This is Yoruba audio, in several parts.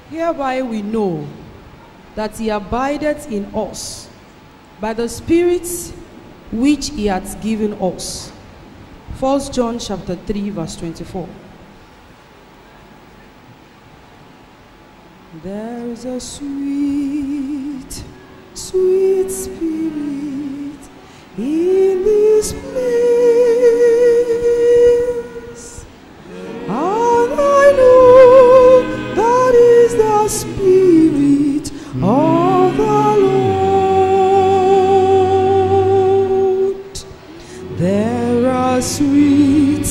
Hereby we know that he abideth in us by the Spirit which he hath given us. 1 John chapter 3 verse 24. There is a sweet, sweet spirit in this place. And I know that is the spirit of the Lord. There are sweet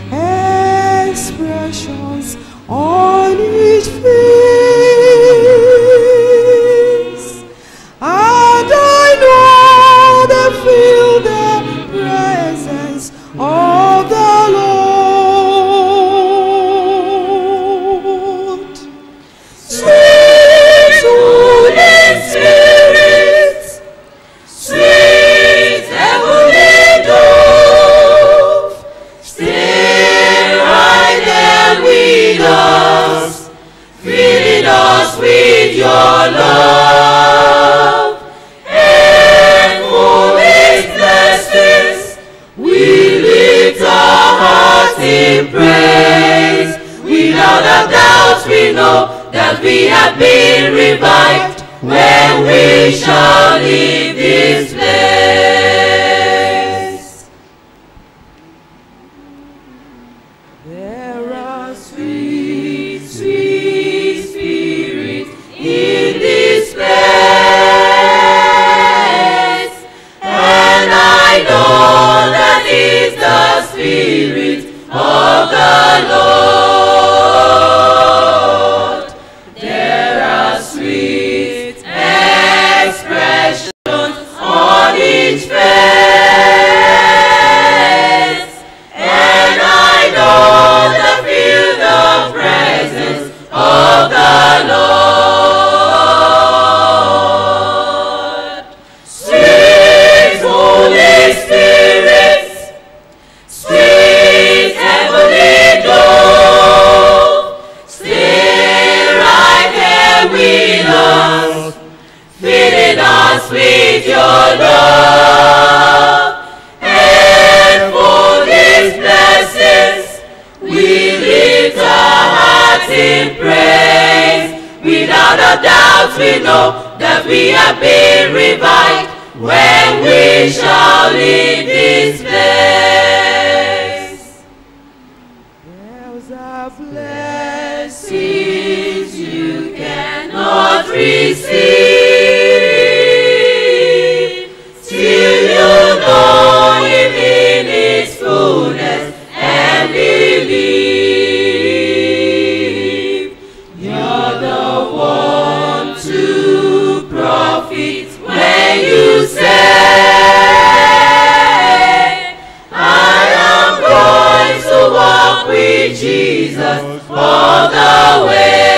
expressions on each face, and I know they feel the presence of the Lord. Sweet Holy Spirit, Sweet heavenly dove, stay right there with us, filling us with your love. And for His blessings, we lift our hearts in praise. Without a doubt, we know that we have been revived when we shall leave this place. There are Sweet, sweet spirit in this place, and I know that is the spirit of the Lord. There are sweet expressions on each face, and I know that feel the presence of the Lord. Sweet Holy Spirit, sweet heavenly dove, stay right here with us, filling us with your love. And for these blessings, we lift our hearts in praise. Without a doubt, we know that we have been revived when we shall leave this place. There's a Blessings you cannot receive till you know Him in His fullness and believe. You're the one to profit when you say, I am going to walk with Jesus all the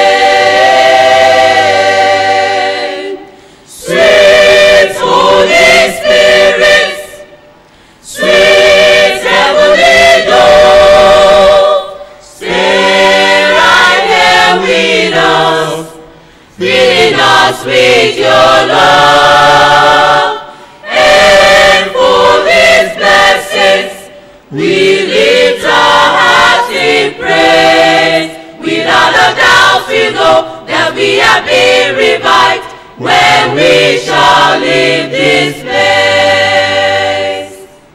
way. Sweet Holy Spirit, sweet heavenly dove, stay right here with us, filling us with your love. And for these blessings, we lift our hearts in praise. Without a doubt, we know that we have been revived when we shall leave this place.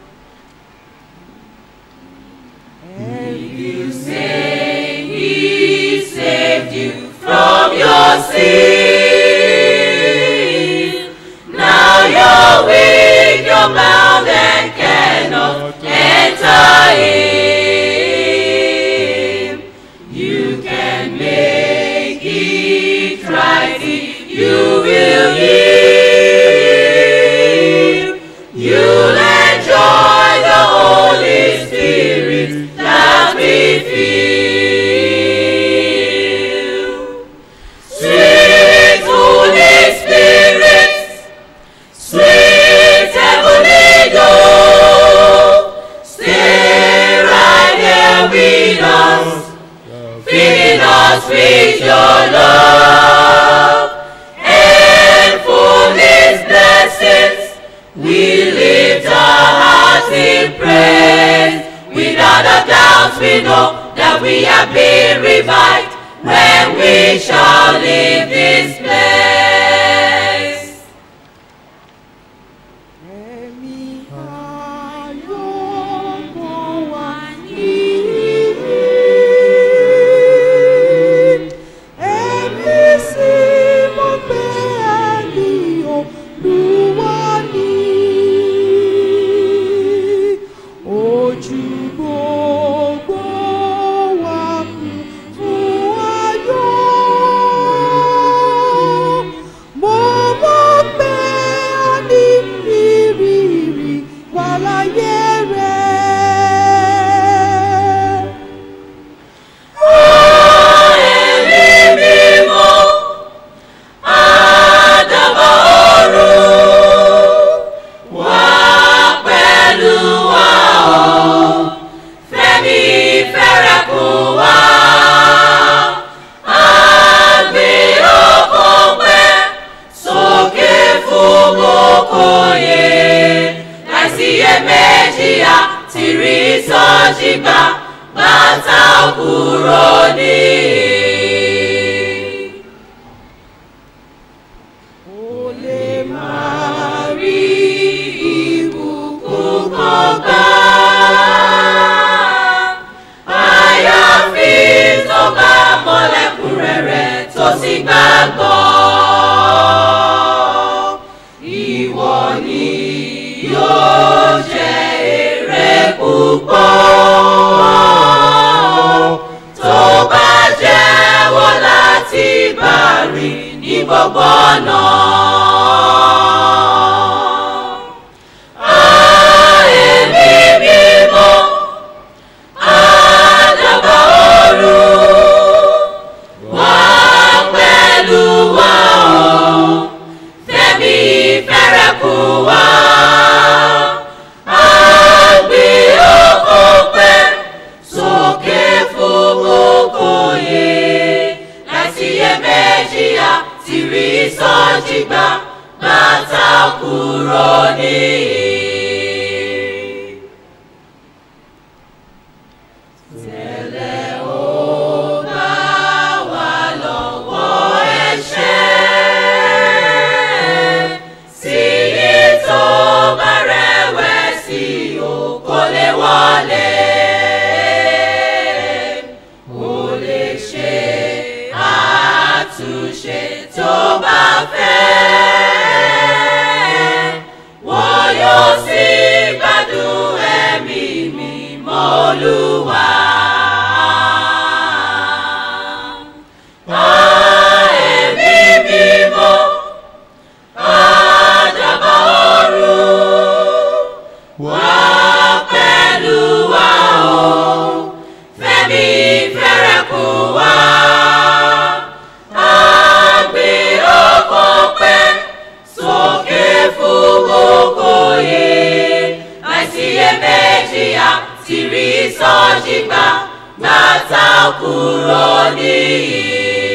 And you say he saved you from your sin. Now you're weak, you're bound and cannot enter in. You can make it right if you will yield. You'll enjoy the Holy Spirit that we feel. Sweet Holy Spirit, sweet heavenly praised. Without a doubt we know that we have been revived when we shall leave this place. Ẹ̀mí ayọ̀ kan wà níhìn. Ẹ̀mí sì mọ̀ pé ẹ̀mí Olúwa ni. Ojú gbogbo wa kún fún ayọ̀. Mo mọ̀ pé a ní ìrírí wà láyé rẹ̀. Ẹ̀mí mímọ́, àdàbà ọ̀run, wá pẹ̀lú wa o. Fẹ́mi fẹ́rẹ̀kùn wá. Àgbé ọkàn pẹ́ sókè fún gbogbo yẹ. Láìsí iyèméjì a ti rí sọ́jí gbà bàtà kúrò ní. Ó lè máa rí ìbùkún kan gbà. Àyàfi tó bá mọ̀lẹ́kùnrẹ́rẹ́ tó sì gbàgbọ́. Ìwọ ni yóò jẹ èrè púpọ̀. Tó bá jẹ́wọ́ láti bá rìn ní gbogbo ọ̀nà. Ẹ̀mí mímọ́, àdàbà ọ̀run, wá pẹ̀lú wa o. Fẹ́mi fẹ́rẹ̀kùn wá. Àgbé ọkàn pẹ́ sókè fún gbogbo yẹ. Láti iyèméjì a ti rí sọ́jí gbà bàtà kúrò níyì. Tẹ́lẹ̀ ó bá wà lọ́wọ́ ẹ̀ṣẹ̀. Sí yìí tó bá rẹ̀wẹ̀sì o kò lè wọlé. Ó lè ṣe àtúnṣe tó bá fẹ́. Wọ́n yóò sì gbádùn ẹ̀mí mímọ́ Olúwa. Ẹ̀mí mímọ́, àdàbà ọ̀run, wá pẹ̀lú wa o. Fẹ́mi fẹ́rẹ̀kùn wá. Àgbé ọkàn pẹ́ sókè fún gbogbo yẹ. Láìsí iyèméjì a ti rí sọ́jí gbà gbàtà kúrò níyì.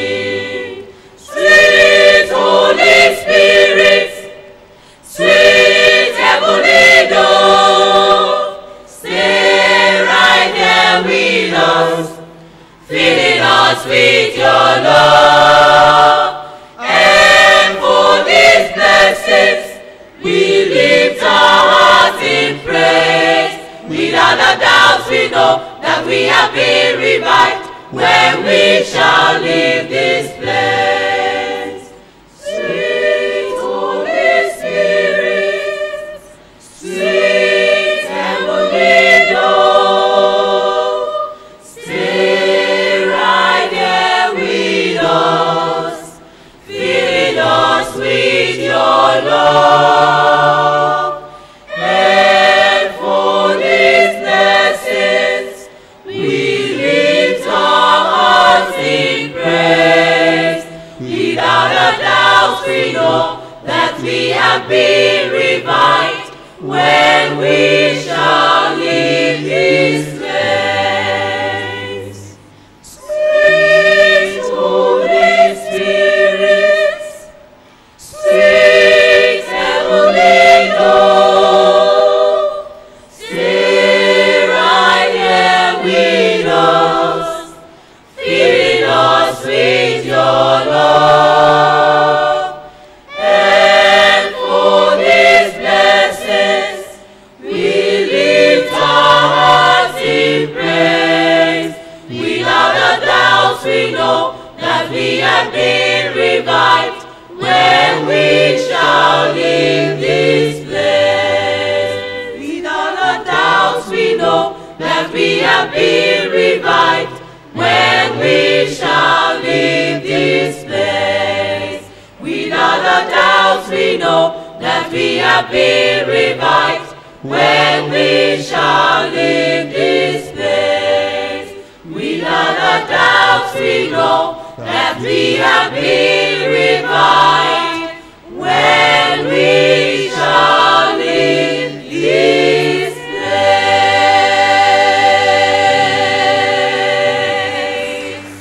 Sweet Holy Spirit, sweet heavenly dove, stay right there with us, filling us with your love. And for these blessings, we lift our hearts in praise. Without a doubt, we know that we have been revived when we shall leave this place. Sweet Holy Spirit, sweet heavenly dove, stay right there with us, filling us with your love. And for these blessings, we lift our hearts in praise. Without a doubt, we know that we have been revived when we shall leave this place. Sweet Holy Spirit, sweet heavenly dove, stay that we are being revived when we shall leave this place. Without a doubt we know that we are being revived when we shall leave this place. Without a doubt we know that we are being revived when we shall leave this place. Without a doubt we know that we are being revived when we shall leave this place.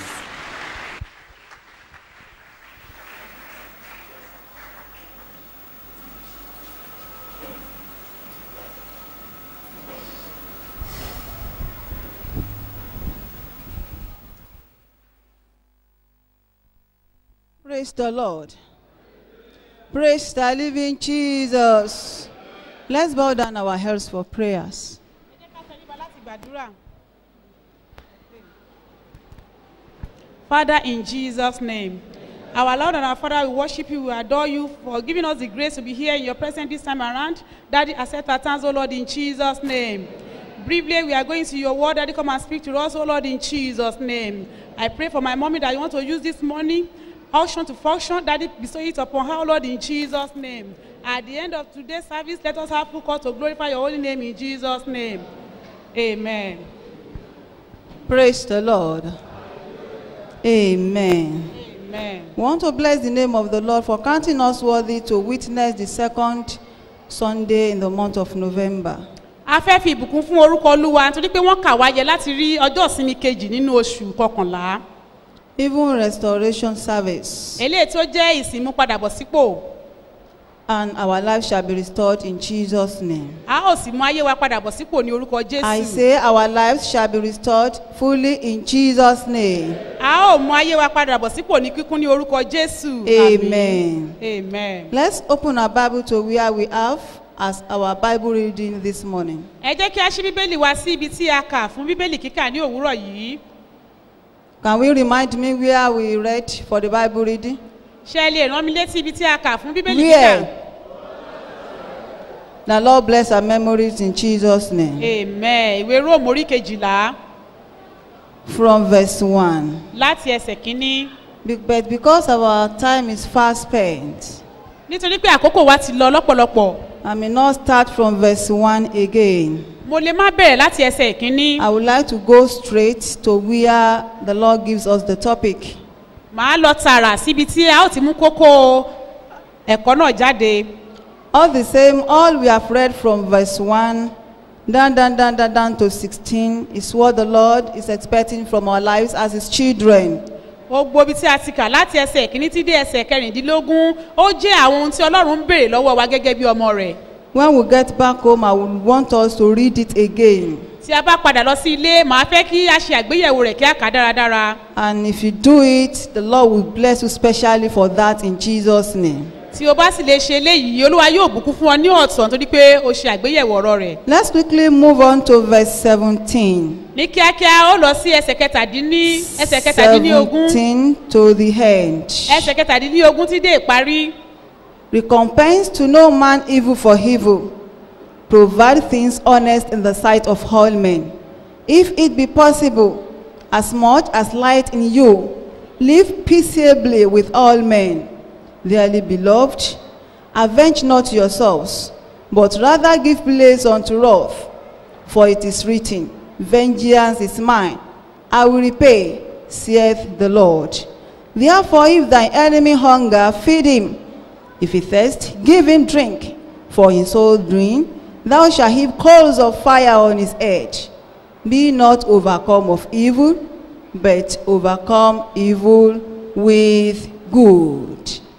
Praise the Lord. Praise the living Jesus. Let's bow down our heads for prayers. ẹ jẹ́ ká tẹríba láti gbàdúrà. Father, in Jesus' name, our Lord and our Father, we worship you, we adore you for giving us the grace to be here in your presence this time around. Daddy, accept our thanks, O Lord, in Jesus' name. Briefly, we are going to your word. Daddy, come and speak to us, O Lord, in Jesus' name. I pray for my mommy that you want to use this money, unction to function. Daddy, bestow it upon her, O Lord, in Jesus' name. At the end of today's service, let us have full call to glorify your holy name in Jesus' name. Amen. Praise the Lord. Amen. Amen. We want to bless the name of the Lord for counting us worthy to witness the second Sunday in the month of November. a fẹ́ fi ìbùkún fún orúkọ olúwa nítorí pé wọ́n kà wáyé láti rí ọjọ́ ìsinmi kejì nínú oṣù kọkànlá Even restoration service. eléyìí tó jẹ́ ìsìnmú padàbọ̀ sípò And our life shall be restored in Jesus' name. a ó sì mú ayé wa padàbọ̀ sípò ní orúkọ I jésù say our lives shall be restored fully in Jesus' name. a ó mú ayé wa padàbọ̀ sípò ní kíkún ní orúkọ jésù Amen. amen. Let's open our Bible to where we have as our Bible reading this morning. ẹ jẹ́ kí a ṣí bíbélì wá sí ibi tí a kà fún bíbélì kíkà ní òwúrọ̀ yìí Can we remind me where we read for the Bible reading? ṣé ẹ lè rán mi létí ibi tí a kà fún bíbélì Where? kíkà The Lord bless our memories in Jesus' name. amen ìwé róòmù orí kejìlá From verse 1. láti ẹsẹ̀ kínní Be- But because our time is fast spent, nítorí pé àkókò wa ti lọ lọ́pọ̀lọpọ̀ I may not start from verse 1 again. mo lè má bẹ̀rẹ̀ láti ẹsẹ̀ ìkínní I would like to go straight to where the Lord gives us the topic. màá lọ tààrà síbi tí a ó ti mú kókó ẹ̀kọ́ náà jáde All the same, all we have read from verse 1 down, down, down, down, down to 16 is what the Lord is expecting from our lives as His children. gbogbo ibi tí a ti kà láti ẹsẹ̀ ìkíní tí dé ẹsẹ̀ kẹrìndínlógún ó jẹ́ àwọn ohun tí ọlọ́run ń béèrè lọ́wọ́ wa gẹ́gẹ́ bí ọmọ rẹ̀ When we get back home, I would want us to read it again. tí a bá padà lọ sí ilé màá fẹ́ kí a ṣe àgbéyẹ̀wò rẹ̀ kí a kà á dáradára And if you do it, the Lord will bless you specially for that in Jesus' name. tí o bá sì lè ṣe eléyìí olúwa yóò bùkún fún ọ ní ọ̀tọ̀ nítorí pé o ṣe àgbéyẹ̀wò ọ̀rọ̀ rẹ̀ Let's quickly move on to verse 17. ní kíákíá ó lọ sí ẹsẹ̀ kẹtàdínní ẹsẹ̀ kẹtàdínlógún 17 to the end. ẹsẹ̀ kẹtàdínlógún tí dé ìparí Recompense to no man evil for evil. Provide things honest in the sight of all men. If it be possible, as much as light in you, live peaceably with all men. Dearly beloved, avenge not yourselves, but rather give place unto wrath. For it is written, Vengeance is mine, I will repay, saith the Lord. Therefore, if thine enemy hunger, feed him. If he thirst, give him drink. For in so doing, thou shalt heap coals of fire on his head. Be not overcome of evil, but overcome evil with good.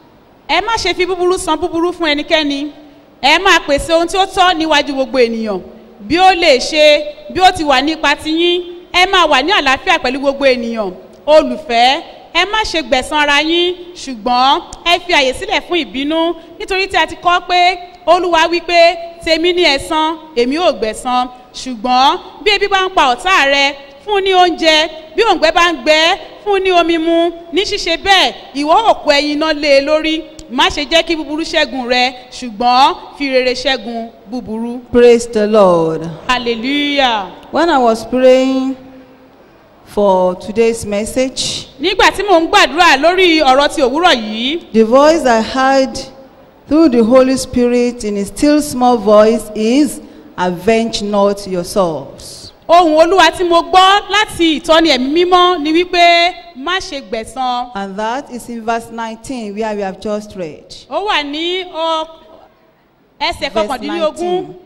ẹ má ṣe fi búburú san búburú fún ẹnikẹ́ni ẹ máa pèsè ohun tí ó tọ́ níwájú gbogbo ènìyàn bí ó lè ṣe bí ó ti wà nípa tiyín ẹ máa wà ní àlàáfíà pẹ̀lú gbogbo ènìyàn olùfẹ́ ẹ má ṣe gbẹ̀san ara yín ṣùgbọ́n ẹ fi àyè sílẹ̀ fún ìbínú nítorí tí a ti kọ́ pé olúwa wí pé tèmi ní ẹ̀san èmi ò gbẹ̀san ṣùgbọ́n bí ebi bá ń pa ọ̀tá rẹ fún ní oúnjẹ bí òǹgbẹ bá ń gbẹ fún fún ní omi mu ní ṣíṣe bẹ́ẹ̀ ìwọ òkú ẹyin iná lé e lórí má ṣe jẹ́ kí búburú ṣẹ́gun rẹ ṣùgbọ́n fi rere ṣẹ́gun búburú Praise the Lord. hallelujah. When I was praying for today's message, nígbà tí mò ń gbàdúrà lórí ọ̀rọ̀ ti òwúrọ̀ yìí the voice I heard through the Holy Spirit in a still small voice is, Avenge not yourselves. ohun olúwa tí mo gbọ́ láti ìtọ́ni ẹ̀mí mímọ́ ni wípé má ṣe gbẹ̀san And that is in verse 19, where we have just read. ó wà ní ọ- ẹsẹ̀ Verse kọkàndínlógún 19.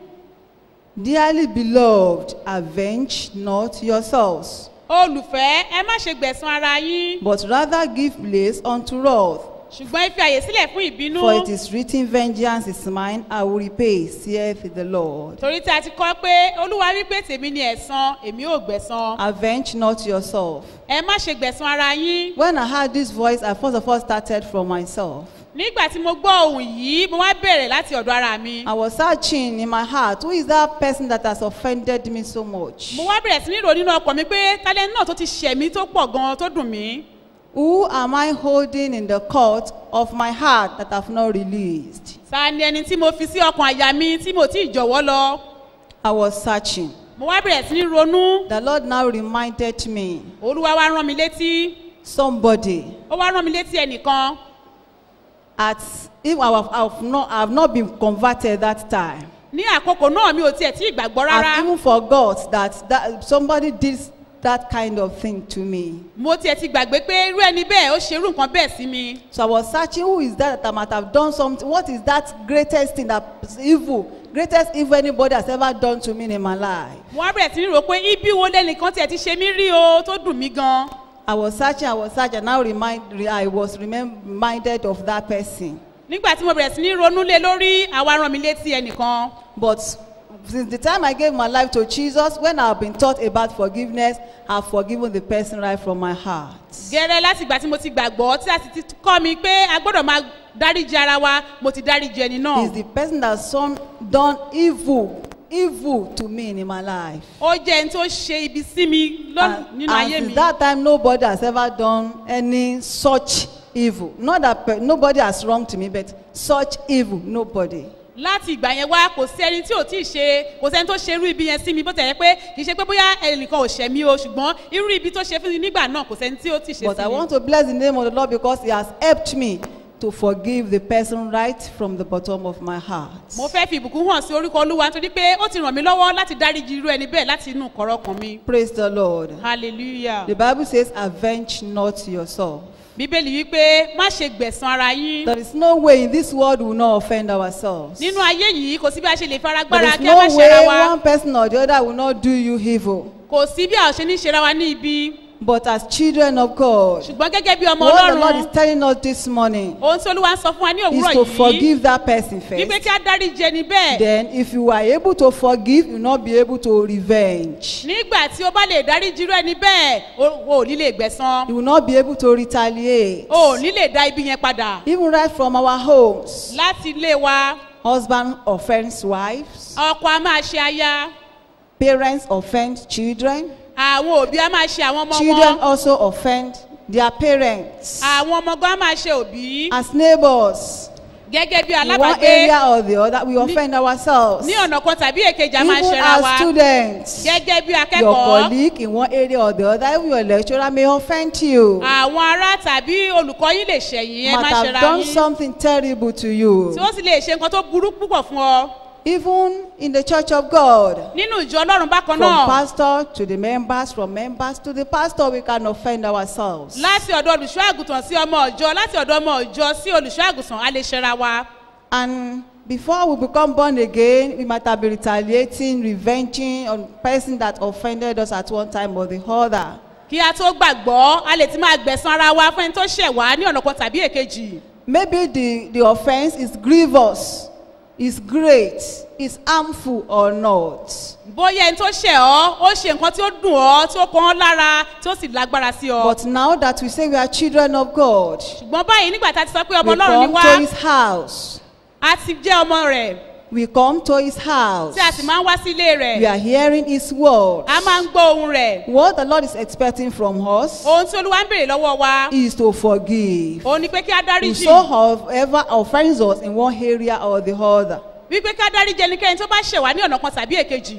Dearly beloved, avenge not yourselves, olùfẹ́ ẹ má ṣe gbẹ̀san ara yín but rather give place unto wrath. ṣùgbọ́n ẹ fi àyè sílẹ̀ fún ìbínú For it is written, Vengeance is mine, I will repay, saith the Lord. torí tí a ti kọ́ pé olúwa wípé tèmi ni ẹ̀san èmi ò gbẹ̀san Avenge not yourself. ẹ má ṣe gbẹ̀san ara yín When I heard this voice, I first of all started from myself. nígbà tí mo gbọ́ ohun yìí mo wá bẹ̀rẹ̀ láti ọ̀dọ̀ ara mi I was searching in my heart, who is that person that has offended me so much? mo wá bẹ̀rẹ̀ sí ní rò nínú ọkọ̀ mi pé tálẹ́ náà tó ti ṣẹ̀ mí tó pọ̀ gan-an tó dùn mí Who am I holding in the court of my heart that I've not released? ta ni ẹni tí mo fi sí ọkàn àyà mi tí mo tí ì jọ̀wọ́ lọ I was searching. mo wá bẹ̀rẹ̀ sí ní ronú The Lord now reminded me olúwa wá rán mi létí somebody ó wá rán mi létí ẹnìkan at if I have, I have not I have not been converted that time. ní àkókò náà mi ò tiẹ̀ tí ì gbàgbọ́ rárá I've even forgot that, that somebody did that kind of thing to me. mo tiẹ̀ ti gbàgbé pé irú ẹni bẹ́ẹ̀ ó ṣe irú nǹkan bẹ́ẹ̀ sí mi So I was searching who is that that I might have done something. What is that greatest thing that is evil? Greatest evil anybody has ever done to me in my life. mo wá bẹ̀rẹ̀ sí ní rò pé ibi wo lẹ́nìkan tiẹ̀ ti ṣe mí rí o tó dùn mí gan I was searching, I was searching. Now remind, re- I was remem- reminded of that person. nígbà tí mo bẹ̀rẹ̀ sí ní ronú lé lórí àwa rán mi létí ẹnìkan But since the time I gave my life to Jesus, when I've been taught about forgiveness, I've forgiven the person right from my heart. gẹ́rẹ́ láti ìgbà tí mo ti gbàgbọ́ tí a sì ti kọ́ mi pé a gbọ́dọ̀ máa dáríji ara wa mo ti dáríji ẹni náà Is the person that's some, done evil, evil to me in my life. ó jẹ́ ẹni tó ṣe ibi sí mi lọ́nà And, nínú and ayé since mi that time, nobody has ever done any such evil. Not that pe- nobody has wronged me, but such evil, nobody. láti ìgbà yẹn wá kò sí ẹni tí ò tí ì ṣe kò sẹ́ni tó ṣe irú ibi yẹn sí mi bó tẹ̀ yẹ pé kì í ṣe pé bóyá ẹnìkan ò ṣẹ̀ mí o ṣùgbọ́n irú ibi tó ṣe fún mi nígbà náà kò sẹ́ni tí ó tí ì ṣe But sí I mi want to bless the name of the Lord because He has helped me to forgive the person right from the bottom of my heart. mo fẹ́ fi ìbùkún hàn sí orúkọ olúwa nítorí pé ó ti ràn mí lọ́wọ́ láti dáríji irú ẹni bẹ́ẹ̀ láti inú kọ̀rọ̀ kan mi Praise the Lord. hallelujah The Bible says, Avenge not yourself. bíbélì wípé má ṣe gbẹ̀san ara yín There is no way in this world we will not offend ourselves. nínú ayé yìí kò sí bí a ṣe lè fara There gbára is kí a má no ṣe ara way wa one person or the other will not do you evil. kò sí bí a ò ṣe ní ṣera wa ní ibi But as children of God, ṣùgbọ́n gẹ́gẹ́ bí ọmọ what the Lord is ọlọ́run telling us this morning ohun tí olúwa ń sọ fún wa ní is òwúrọ̀ to yìí forgive that person wípé first. kí a dáríji ẹni bẹ́ẹ̀ Then, if you are able to forgive, you will not be able to revenge. nígbà tí o bá lè dáríji irú ẹni bẹ́ẹ̀ o ò ní lè gbẹ̀san You will not be able to retaliate. o ò ní lè dá ibi yẹn padà Even right from our homes, láti ilé wa husband offends wives, ọkọ a máa ṣe aya parents offend children, àwọn òbí a máa ṣe àwọn ọmọ children wọn also offend their parents. àwọn ọmọ gan a máa ṣe òbí As neighbors, gẹ́gẹ́ bí in one alábàágbé area or the other, we offend ourselves. ní ọ̀nà kan tàbí èkejì a máa Even ṣera wa as students, gẹ́gẹ́ bí your akẹ́kọ̀ọ́ colleague in one area or the other, even your lecturer may offend you. àwọn ará tàbí olùkọ́ yín lè ṣẹ̀yìn ẹ má Might have ṣera done yín something terrible to you. tí ó sì lè ṣe nǹkan tó burú púpọ̀ fún ọ Even in the church of God, nínú ìjọ ọlọ́run bákan from náà pastor to the members, from members to the pastor, we can offend ourselves. láti ọ̀dọ̀ olùṣọ́ àgùntàn sí ọmọ ọ̀jọ́ láti ọ̀dọ̀ ọmọ ọ̀jọ́ sí olùṣọ́ àgùntàn a lè ṣera wa And before we become born again, we might have been retaliating, revenging on person that offended us at one time or the other. kí a tó gbàgbọ́ a lè ti máa gbẹ̀san ara wa fún ẹni tó ṣẹ̀ wá ní ọ̀nà kan tàbí èkejì Maybe the, the offense is grievous, is great, is harmful or not. bóyá ẹni tó ṣẹ̀ ọ́ ó ṣe nǹkan tí ó dùn ọ́ tí ó kàn ọ́ lára tí ó sì lágbára sí ọ But now that we say we are children of God, ṣùgbọ́n báyìí nígbà tá a ti sọ pé ọmọ we ọlọ́run ni come wá to his house. a ti jẹ́ ọmọ rẹ̀ We come to his house. tí a sì máa ń wá sí ilé We rẹ̀ are hearing his word. a máa ń gbọ́ ohun rẹ̀ What the Lord is expecting from us ohun tí olúwa ń béèrè lọ́wọ́ wa is to forgive. òun ni pé kí á dáríjì Whosoever offends us in one area or the other. wípé ká dáríjì ẹnikẹ́ni tó bá ṣẹ̀ wá ní ọ̀nà kan tàbí èkejì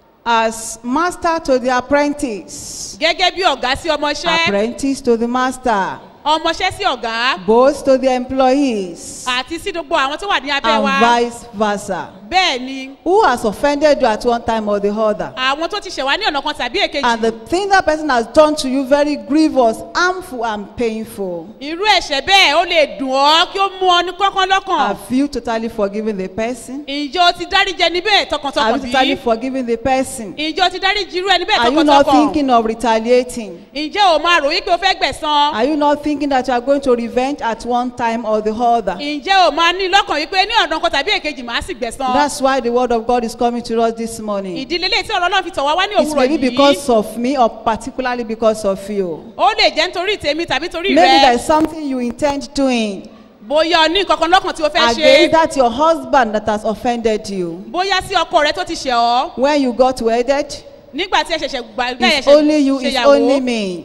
As master to the apprentice, gẹ́gẹ́ bí ọ̀gá sí ọmọṣẹ́ apprentice to the master, ọmọṣẹ́ sí ọ̀gá both to the employees, àti sí gbogbo àwọn tó wà ní abẹ́ wa and vice versa. bẹ́ẹ̀ ni Who has offended you at one time or the other? àwọn tó ti ṣẹ̀ wá ní ọ̀nà kan tàbí èkejì And the thing that person has done to you very grievous, harmful, and painful. irú ẹ̀ṣẹ̀ bẹ́ẹ̀ ó lè dùn ọ́ kí ó mú ọ ní kọ́kán lọ́kàn Have you totally forgiven the person? ìjọ ti dáríjì ẹni bẹ́ẹ̀ Have tọkàntọkàn you totally bí forgiven the person? ìjọ ti dáríjì irú ẹni bẹ́ẹ̀ Are you not tọkàntọkàn thinking of retaliating? ǹjẹ́ o máa rò wípé o fẹ́ gbẹ̀san Are you not thinking that you are going to revenge at one time or the other? ǹjẹ́ o máa ní lọ́kàn wípé ní ọ̀nà kan tàbí èkejì màá sì gbẹ̀san That's why the word of God is coming to us this morning. ìdílé lè tí ọ̀rọ̀ náà fi tọ̀ wá wá ní It's òwúrọ̀ maybe yìí because of me or particularly because of you. ó lè jẹ́ nítorí tèmi tàbí torí Maybe rẹ there's something you intend doing bóyá o ní nǹkan kan lọ́kàn tí o fẹ́ against ṣe that your husband that has offended you. bóyá sí ọkọ rẹ tó ti ṣẹ̀ ọ́ When you got wedded, nígbà tí ẹ ṣẹ̀ṣẹ̀ gbà it's only you, it's only me.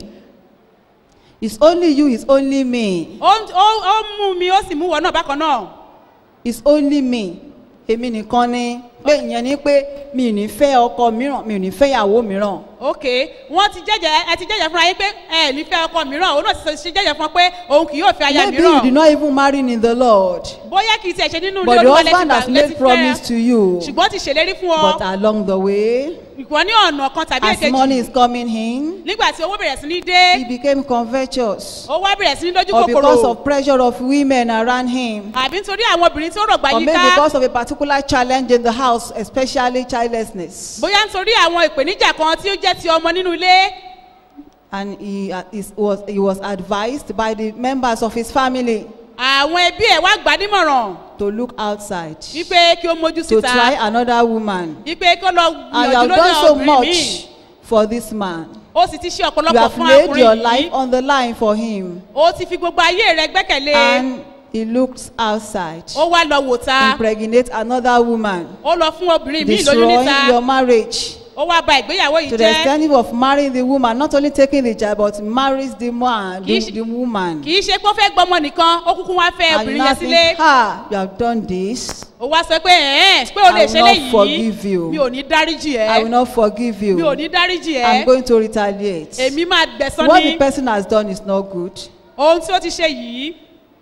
It's only you, it's only me. ó ó- ó mú mi ó sì mú wọ náà bákan náà It's only me. Èmi nìkan ni pé ìyẹn ni pé mi ò ní fẹ́ ọkọ mìíràn, mi ò ní fẹ́ ìyàwó mìíràn. ok wọ́n ti jẹ́jẹ́ ẹ ti jẹ́jẹ́ fúnra yín pé ẹ ní fẹ́ ọkọ mìíràn òun náà ti ṣe jẹ́jẹ́ fún ọ pé òun kì yóò fi aya Maybe you did mìíràn not even marry in the Lord. bóyá kì í tiẹ̀ ṣe nínú ilé But the olúwa lẹ́tí husband has gbà- made lẹ́tí promise fẹ́ to you. ṣùgbọ́n ti ṣèlérí fún But ọ along the way, ìwọ ní ọ̀nà kan tàbí as money èkejì is coming in, nígbà tí owó bẹ̀rẹ̀ sí ní dé he became covetous. ó wá bẹ̀rẹ̀ sí ní lójú Or because kòkòrò of pressure of women around him. àbí nítorí àwọn obìnrin tí ó rọ̀gbà Or maybe yíká because of a particular challenge in the house, especially childlessness. bóyá nítorí àwọn ìpèníjà kan tí ó jẹ́ ti ọmọ nínú ilé And he, uh, is, was, he was advised by the members of his family àwọn ẹbí ẹ̀ wá gbà á nímọ̀ràn to look outside, wípé kí ó mójú to síta try another woman. wípé kí ó lọ And you gbìyànjú have lórí done so obìnrin míì much for this man. ó sì ti ṣe You ọ̀pọ̀lọpọ̀ have fún laid your ọkùnrin life yìí on the line for him. ó ti fi gbogbo ayé rẹ̀ gbẹ́kẹ̀lé And he looks outside. ó wá lọ wò ta Impregnate another woman. ó lọ fún obìnrin míì lóyún Destroying níta your marriage. ó wá ba ìgbéyàwó yìí To the jẹ́ extent of marrying the woman, not only taking the child, but marries the man, the, Kì í ṣe- the woman. kì í ṣe pé ó fẹ́ gbọ́mọ nìkan ó kúkú wá fẹ́ And you obìnrin now yẹn sílé think, ah, you have done this. ó wá sọ pé ẹ̀ẹ́n pé o I lè will ṣe not forgive léyìí you. mi ò ní dáríjì I will ẹ́ not forgive mi ò you. ní dáríjì I'm ẹ́ going to retaliate. èmi máa gbẹ̀sán What ní the person has done is not good. ohun tí ó ti ṣe yìí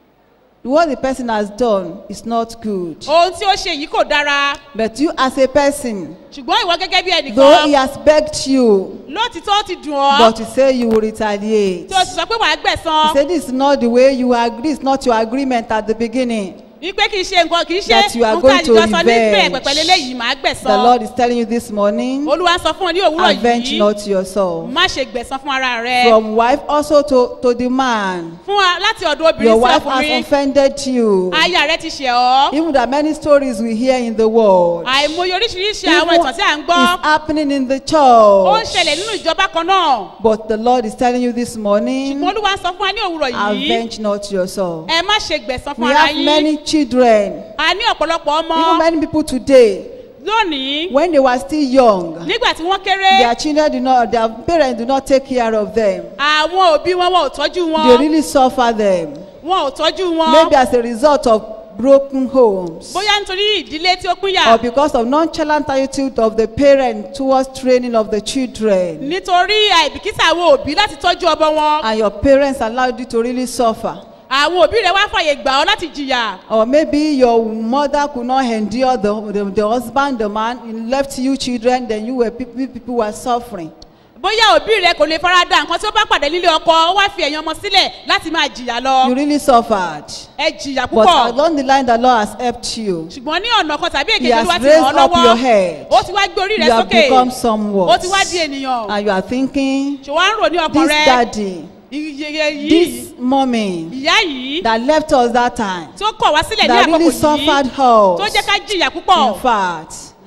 What the person has done is not good. ohun tí ó ṣe yìí kò dára But you, as a person, ṣùgbọ́n ìwọ gẹ́gẹ́ bí though he ẹnìkan has begged you, lóòtítọ́ ó ti dùn ọ́ but you say you will retaliate. tí o sì sọ pé wàá He gbẹ̀sán said, This is not the way you agree, it's not your agreement at the beginning. wípé kì í ṣe nǹkan kì í ṣe That you are nǹkan going to àjùjọ sọ ní bẹ́ẹ̀ revenge. pẹ̀pẹ̀ lélẹ́yìí màá The gbẹ̀sán Lord is telling you this morning, olúwa sọ fún ọ ní òwúrọ̀ avenge yìí not yourself. má ṣe gbẹ̀sán fún ara rẹ From wife also to, to the man. fún wa láti ọ̀dọ̀ obìnrin Your sí wife has ọkùnrin offended you. aya rẹ ti ṣẹ̀ ọ́ Even the many stories we hear in the world. àìmọye oríṣiríṣi Even àwọn ìtàn tí à ń gbọ́ is happening in the ó ń church. ṣẹlẹ̀ nínú ìjọba kan náà But the Lord is telling you this morning, ṣùgbọ́n olúwa sọ fún wa ní òwúrọ̀ yìí avenge not yourself. ẹ má ṣe gbẹ̀sán fún We ara have yín many children, a ní ọ̀pọ̀lọpọ̀ ọmọ even many people today, lónìí when they were still young, nígbà tí wọ́n kéré their children do not, their parents do not take care of them. àwọn òbí wọn wọn ò tọ́jú They wọn really suffer them. wọn ò tọ́jú wọn Maybe as a result of broken homes. bóyá nítorí ìdílé tí ó pínyà Or because of nonchalant attitude of the parent towards training of the children. nítorí àìbìkítà àwọn òbí láti tọ́jú ọmọ wọn And your parents allowed you to really suffer. àwọn òbí rẹ wá fàyè gbà ọ láti jìyà Or maybe your mother could not endure the, the, the husband, the man, he left you children, then you were people, people were suffering. bóyá òbí rẹ kò lè fara da nǹkan tí ó bá pàdé nílé ọkọ ó wá fi ẹ̀yìn ọmọ sílẹ̀ láti máa jìyà You lọ really suffered. ẹ jìyà But púpọ̀ along the line, the Lord has helped you. ṣùgbọ́n ní ọ̀nà kan tàbí He èkejì has olúwa ti raised ràn ọ́ up your lọ́wọ́ head. ó ti wá gbé orí rẹ You have sókè become ó somewhat. ti wá di ènìyàn And you are thinking, ṣùgbọ́n à ń rò ní ọkàn this rẹ daddy, ìyẹyẹ yìí this mommy ìyá yìí that left us that time, tó kọ̀ wá sílẹ̀ ní that àkókò really yìí suffered tó jẹ́ us. ká jìyà púpọ̀ In fact,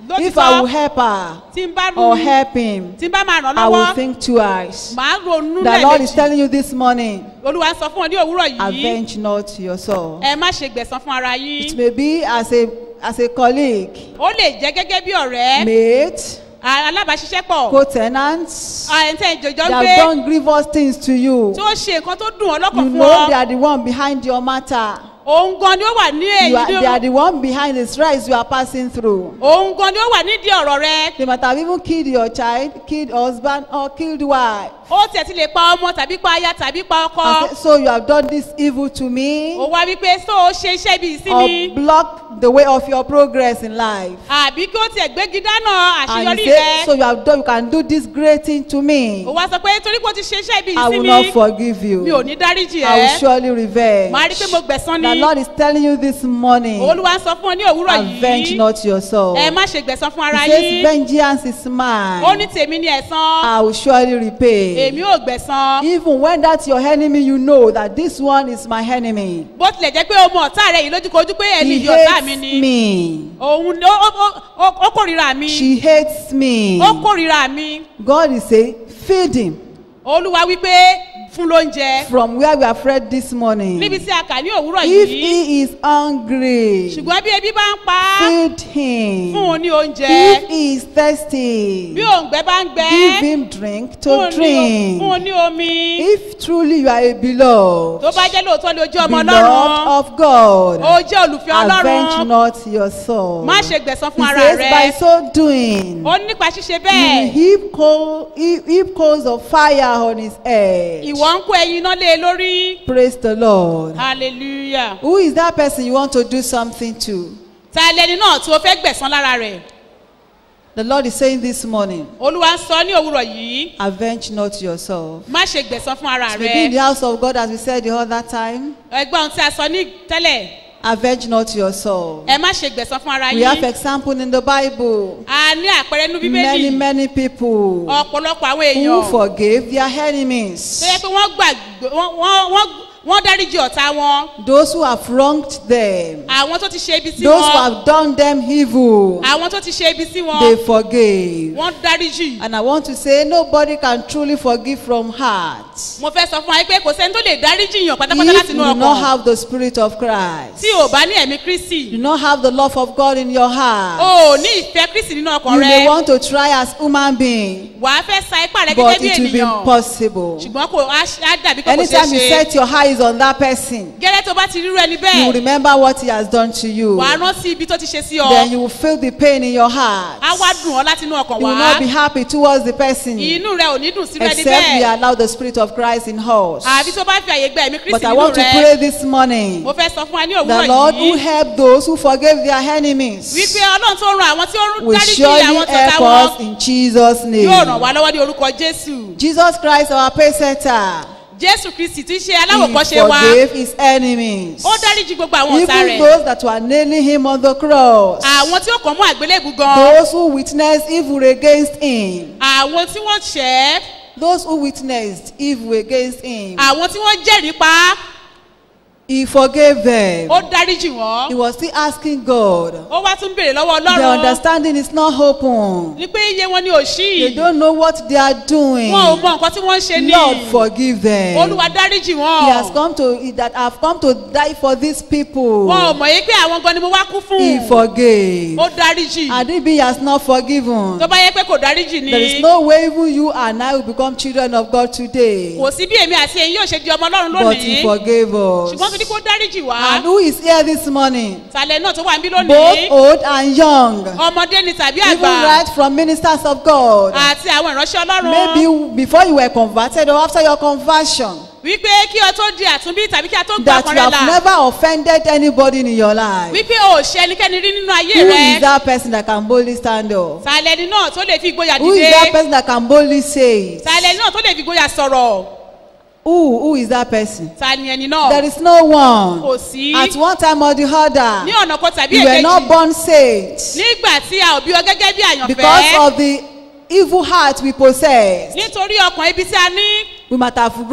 If I will lótìtọ́ help her tí n bá or help him, tí n bá máa ràn I will lọ́wọ́ think twice. màá ronú The Lord is lẹ́ẹ̀mejì telling you this morning, olúwa sọ fún ọ ní òwúrọ̀ yìí avenge not yourself. ẹ má ṣe gbẹ̀san fún ara It yín may be as a as a colleague, ó lè jẹ́ gẹ́gẹ́ bí ọ̀rẹ́ mate, a- alábàáṣiṣẹ́pọ̀ co-tenant. ẹ̀ǹtẹ̀ ìjọjọ́ They ń have gbé done grievous things to you. tí ó ṣe nǹkan tó dùn ọ́ lọ́kàn You fún know they ọ are the one behind your matter. òun gan ni ó wà ní You are, èyí they are the one behind the stress you are passing through. òun gan ni ó wà nídìí ọ̀rọ̀ rẹ They might have even killed your child, killed husband, or killed wife. ó tiẹ̀ ti lè pa ọmọ tàbí pa aya tàbí pa ọkọ And say, so you have done this evil to me, ó wá wípé tó o ṣe iṣẹ́ ibi ìsinmi or blocked the way of your progress in life. àbí kí ó tiẹ̀ gbégi dáná And àṣeyọrí you say, so rẹ you have done, you can do this great thing to me. ó wá sọ pé torí pé o ti ṣe iṣẹ́ ibi I will ìsinmi not forgive mi ò you. ní dáríjì I will ẹ́ surely revenge. màá rí i pé mo gbẹ̀san The ni Lord is telling you this morning, olúwa ń sọ fún ọ ní òwúrọ̀ avenge yìí not yourself. ẹ má ṣe gbẹ̀san fún ara He says, yín vengeance is ó ní mine. tèmi ni ẹ̀san I will surely repay. èmi ò gbẹ̀san Even when that's your enemy, you know that this one is my enemy. bó tilẹ̀ jẹ́ pé o mọ ọ̀tá rẹ yìí lójúkojú pé ẹni He yìí ọ̀tá mi hates ni me. òun ni ó- ó ó- ó- ó kórìíra mi She hates me. ó kórìíra mi God is saying, feed him. olúwa wípé fún lóúnjẹ From where we have read this morning. níbi tí a kà ní òwúrọ̀ If yìí he is hungry, ṣùgbọ́n bí ebi bá ń pa á feed fún un him. ní oúnjẹ If he is thirsty, bí òǹgbẹ bá ń gbẹ give him drink fún to un ní o- fún un drink. ní omi If truly you are a beloved, tó bá jẹ́ lóòótọ́ ló jẹ́ ọmọ beloved ọlọ́run of God, ó jẹ́ olùfẹ́ avenge ọlọ́run not your soul. má ṣe gbẹ̀san He fún ara says, rẹ by so doing, ó ní nípa ṣíṣe you will bẹ́ẹ̀ heap, coal, heap, heap coals of fire on his head. ìwọ ń kó ẹyin iná lé e lórí Praise the Lord. hallelujah Who is that person you want to do something to? ta lẹni náà tí o fẹ́ gbẹ̀san lára rẹ̀ The Lord is saying this morning, olúwa ń sọ ní òwúrọ̀ yìí avenge not yourself. má ṣe gbẹ̀san fún ara Maybe in the rẹ house of God, as we said the other time, ẹgbẹ́ ohun tí a sọ ní tẹ́lẹ̀ avenge not yourself. ẹ má ṣe gbẹ̀san fún ara We have yín example in the Bible. a ní àpẹẹrẹ inú Many, bíbélì many people ọ̀pọ̀lọpọ̀ àwọn who èèyàn forgave their enemies. tó yẹ pé wọ́n gbàgbé wọ́n- wọ́n wọ́n wọ́n dáríji ọ̀tá wọn Those who have wronged them. àwọn tó ti ṣe ibi sí Those who wọn have done them evil. àwọn tó ti ṣe ibi sí wọn They forgave. wọ́n dáríjì And I want to say, nobody can truly forgive from heart. mo fẹ́ sọ fún wa pé kò sẹ́ni tó lè dáríjì yàn pátápátá If láti you inú do not ọkàn have the Spirit of Christ, tí o bá ní ẹ̀mí kristi do not have the love of God in your o heart, ò ní ìfẹ́ kristi nínú ọkàn you may rẹ want to try as human being, wà á fẹ́ sa ipá rẹ but gẹ́gẹ́ bí it will be ènìyàn impossible. ṣùgbọ́n kò á á dàbí pé kò ṣeé Anytime you ṣe set your eyes on that person, gẹ́lẹ́ tó bá ti rírú ẹni you will bẹ́ẹ̀ remember what he has done to you. wà á rántí ibi tó ti ṣe sí ọ Then you will feel the pain in your heart. á wá dùn ọ́ láti inú ọkàn You will wá not be happy towards the person inú rẹ ò ní dùn sí rẹ except we níbẹ̀ allow the Spirit of Christ in us. àbí tó bá fi àyè gba ẹ̀mí kristi But I nínú want to rẹ pray this morning. mo fẹ́ sọ fún wa ní The òwúrọ̀ Lord who yìí helped those who forgave their enemies wípé ọlọ́run tó ran àwọn tí ó will dáríjì surely àwọn tó ta help wọn us in Jesus' yóò ràn name. wá lọ́wọ́ ní orúkọ jésù Jesus Christ, our pace setter, jésù kristi tí í ṣe he aláwòkọ́ṣe wa forgave his enemies. ó dáríjì gbogbo àwọn ọ̀tá Even rẹ̀ those that were nailing him on the cross. àwọn tí ó kàn mú àgbélébù gan Those who witnessed evil against him. àwọn tí wọ́n ṣẹ́ Those who witnessed evil against him. àwọn tí wọ́n jẹ́rìí pa á, He forgave them. ó dáríjì He wọ́n was still asking God. ó wá tún béèrè lọ́wọ́ Their ọlọ́run understanding is not open. ní pé iye wọn ni ò sí They don't know what they are doing. wọn ò mọ nǹkan tí wọ́n ń ṣe ní Lord, forgive them. olúwa dáríjì He has wọn come to he that have come to die for these people. wọn ò mọ̀ yí pé àwọn gan ni mo wá kú He fún forgave. ó dáríjì And if he has not forgiven, tó bá yẹ pé kò dáríjì ni there is no way even you and I will become children of God today. kò sí bí èmi àti ẹ̀yin yóò ṣe di ọmọ ọlọ́run But he lónìí forgave us. ṣùgbọ́n torí kó dáríjì wá And who is here this morning? sàlẹ̀ náà tó wà níbí Both lónìí old and young. ọmọdé ni tàbí Even àgbà right from ministers of God. àti àwọn ìránṣẹ́ ọlọ́run Maybe before you were converted or after your conversion. wípé kí ọ tó di àtúnbí tàbí kí a tó gbà That kan you rẹ have là never offended anybody in your life. wípé o ò ṣe ẹnikẹ́ni rí nínú ayé Who rẹ is that person that can boldly stand up? sàlẹ̀ ni náà tó lè fi ìgboyà Who is that dìde person that can boldly say it? sàlẹ̀ ni náà tó lè fi ìgboyà sọ̀rọ̀ Who, who is that person? ta ni ẹni náà There is no one. kò sí At one time or the ní other, ọ̀nà kan tàbí you were not èkejì born saints nígbà tí a ò bí ọ gẹ́gẹ́ bí because àyànfẹ́ of the evil heart we possess. nítorí ọkàn ibi tí a ní We might have wronged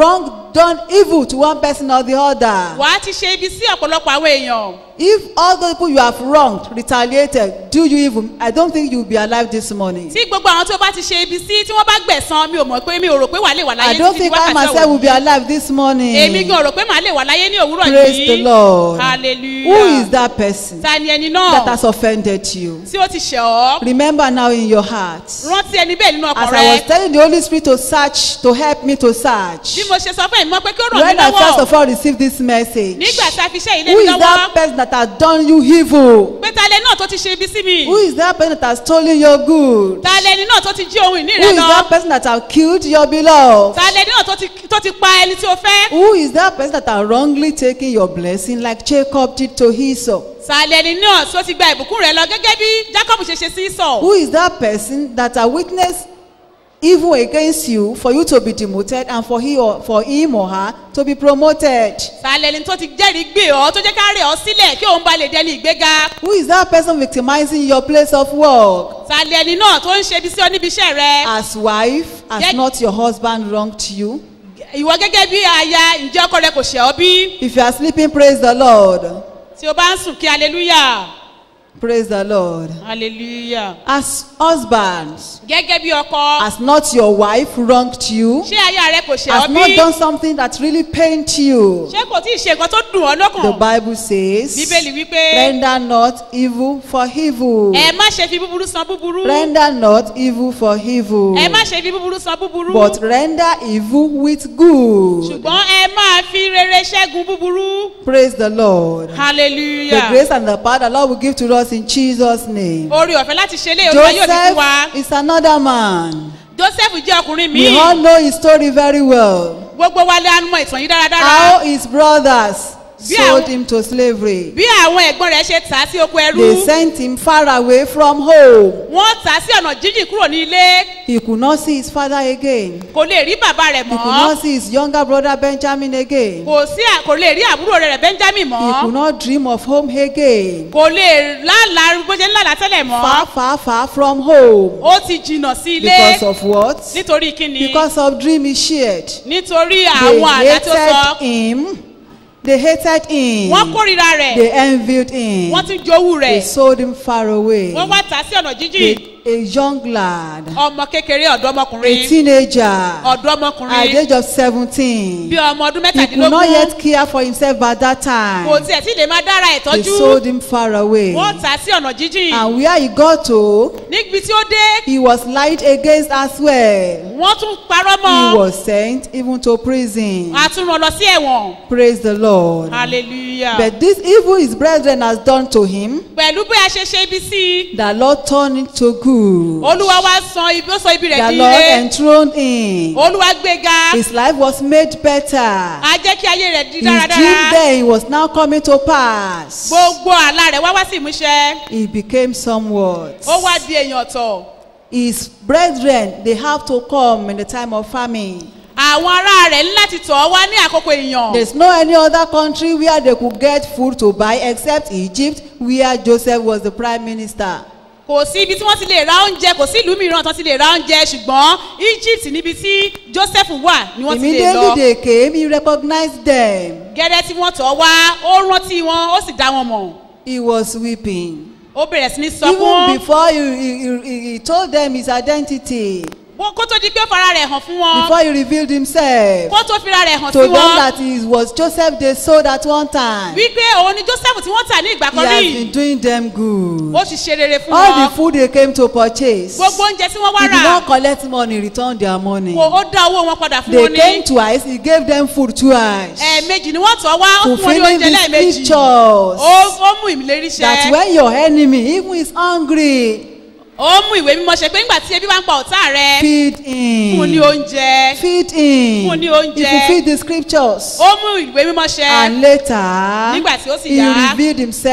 done evil to one person or the other. wà á ti ṣe ibi sí ọ̀pọ̀lọpọ̀ àwọn èèyàn If all the people you have wronged, retaliated, do you evil, I don't think you'll be alive this morning. tí gbogbo àwọn tó bá ti ṣe ibi sí tí wọ́n bá gbẹ̀san mi ò mọ̀ pé mi ò rò pé wà á lè wà I láyé don't títí think I wákàtí myself will be ọ̀wọ̀ alive this morning. èmi gan rò pé màá lè wà láyé ní òwúrọ̀ Praise yìí the Lord. hallelujah Who is that person ta ni ẹni that náà has offended you? tí ó ti ṣẹ̀ ọ́ Remember now in your heart. rántí ẹni bẹ́ẹ̀ nínú ọkàn As I was rẹ telling the Holy Spirit to search, to help me to search. bí mo ṣe sọ fún ẹ̀mí mọ́ pé kí ó ràn mí When I first lọ́wọ́ of all received this message, nígbà tá a fi ṣe ilé who mi is lọ́wọ́ that person that has done you evil? pé ta lẹni náà tó ti ṣe ibi sí mi Who is that person that has stolen your good? ta lẹni náà tó ti jí ohun ìní Who rẹ is lọ that person that has killed your beloved? ta lẹni náà tó ti tó ti pa ẹni tí o fẹ́ Who is that person that has wrongly taken your blessing like Jacob did to Esau? ta lẹni náà tó ti gba ìbùkún rẹ lọ gẹ́gẹ́ bí jacob ṣe ṣe sí sọ Who is that person that has witnessed evil against you for you to be demoted and for he or for him or her to be promoted? ta lẹni tó ti jẹ́rìí gbé ọ tó jẹ́ ká rẹ̀ ọ sílẹ̀ kí òun ba lè dẹni ìgbéga Who is that person victimizing your place of work? ta lẹni náà tó ń ṣe ibi sí ọ níbi iṣẹ́ rẹ As wife, has Ye- not your husband wronged you? ìwọ gẹ́gẹ́ bí aya ǹjẹ́ ọkọ rẹ kò ṣẹ̀ ọ́ bí If you are sleeping, praise the Lord. tí o bá ń sùn kí hallelujah Praise the Lord. hallelujah As husbands, gẹ́gẹ́ bí ọkọ has not your wife wronged you? ṣé aya rẹ kò ṣẹ̀ Has ọ́ not bí done something that really pained you? ṣé kò tí ì ṣe nǹkan tó dùn ọ́ The lọ́kàn Bible says, bíbélì wípé render not evil for evil. ẹ má ṣe fi búburú san búburú Render not evil for evil. ẹ má ṣe fi búburú san búburú But render evil with good. ṣùgbọ́n ẹ máa fi rere ṣẹ́gun búburú Praise the Lord. The hallelujah grace and the power the Lord will give to us in Jesus' name. orí ọ̀fẹ́ láti ṣe lé olúwa yóò fi fún wa Joseph is another man. joseph jẹ́ ọkùnrin We míì all know his story very well. gbogbo wa lè mọ ìtàn yìí dáradára How his brothers Bí sold àwọn- him to slavery. bí àwọn ẹ̀gbọ́n rẹ̀ ṣe tà á sí oko ẹrú They sent him far away from home. wọ́n tà á sí ọ̀nà jíjìn kúrò ní ilé He could not see his father again. kò lè rí bàbá rẹ̀ He could mọ́ not see his younger brother Benjamin again. kò sí à- kò lè rí àbúrò rẹ̀ benjamin He could mọ́ not dream of home again. kò lè lálàá bó ṣe ń lálàá tẹ́lẹ̀ mọ́ Far, far, far from home. ó ti jìnnà sí ilé Because of what? nítorí kíni Because of dream he shared. nítorí They àwọn àlá tó sọ hated him. They hated him. wọ́n kórìíra rẹ̀ They envied him. wọ́n tún jowú They rẹ̀ sold him far away. wọ́n wá tà á sí ọ̀nà jíjìn A, a young lad, ọmọ kékeré a ọ̀dọ́mọkùnrin teenager, ọ̀dọ́ at the ọmọkùnrin age of 17. bí ọmọ ọdún He could not mẹ́tàdínlógún yet care for himself by that time. kò tiẹ̀ tí lè máa dára ẹ̀ They tọ́jú sold him far away. wọ́n tà á sí ọ̀nà jíjìn And where he got to, níbi tí ó dé he was lied against as well. wọ́n tún parọ́ He mọ́ was sent even to prison. a tún rán lọ sí ẹ̀wọ̀n Praise the Lord. hallelujah But this evil his brethren has done to him, pẹ̀lú bí a ṣe ṣe ibi sí i the Lord turned it to good. olúwa wá san ibi ó sọ ibi rẹ̀ The di Lord ire enthroned him. olúwa gbéga His life was made better. a jẹ́ kí ayé rẹ̀ di His dream dáradára then was now coming to pass. gbogbo àlá rẹ̀ wá wá sí ìmúṣẹ He became somewhat. ó wá di èèyàn ọ̀tọ̀ His brethren, they have to come in the time of famine. àwọn ará rẹ̀ ní láti tọ̀ ọ́ wá ní àkókò èèyàn There's no any other country where they could get food to buy except Egypt, where Joseph was the prime minister. kò sí ibi tí wọ́n ti lè ra oúnjẹ kò sí ìlú mìíràn tó ti lè ra oúnjẹ ṣùgbọ́n egypt níbi tí joseph wà ni wọ́n ti lè Immediately lọ they came, he recognized them. gẹ́gẹ́ tí wọ́n tọ̀ ọ́ wá ó rántí wọn ó sì dá wọn mọ̀ He was weeping. ó bẹ̀rẹ̀ sí ní Even sọkún before he, he, he, he told them his identity, Bó- kó tó di pé ó fara rẹ̀ hàn fún wọn before he revealed himself, kó tó fira rẹ̀ hàn to sí them wọn that he was Joseph they sold at one time. wípé òun ni joseph tí wọ́n tà ní ìgbà He kan has rí been doing them good. ó ti ṣe rere fún All wọn the food they came to purchase, gbogbo oúnjẹ tí wọ́n wá he did rà not collect money, return their money. kò ó dá owó wọn padà fún They wọn came ní twice, he gave them food twice. ẹ̀ẹ̀mejì ni wọ́n tọ̀ ọ́ wá ó fún wọn ní Fulfilling oúnjẹ the lẹ́ẹ̀mejì scriptures. ó ó mú ìlérí That ṣẹ when your enemy, even is hungry, ó mú ìwé mímọ́ ṣe pé nígbà tí ebi bá ń pa ọ̀tá rẹ feed fún ní him. oúnjẹ Feed him. Fún ní He oúnjẹ. fulfilled the scriptures. ó mú ìwé mímọ́ ṣẹ And later, Nígbà tí ó sì he yá. revealed himself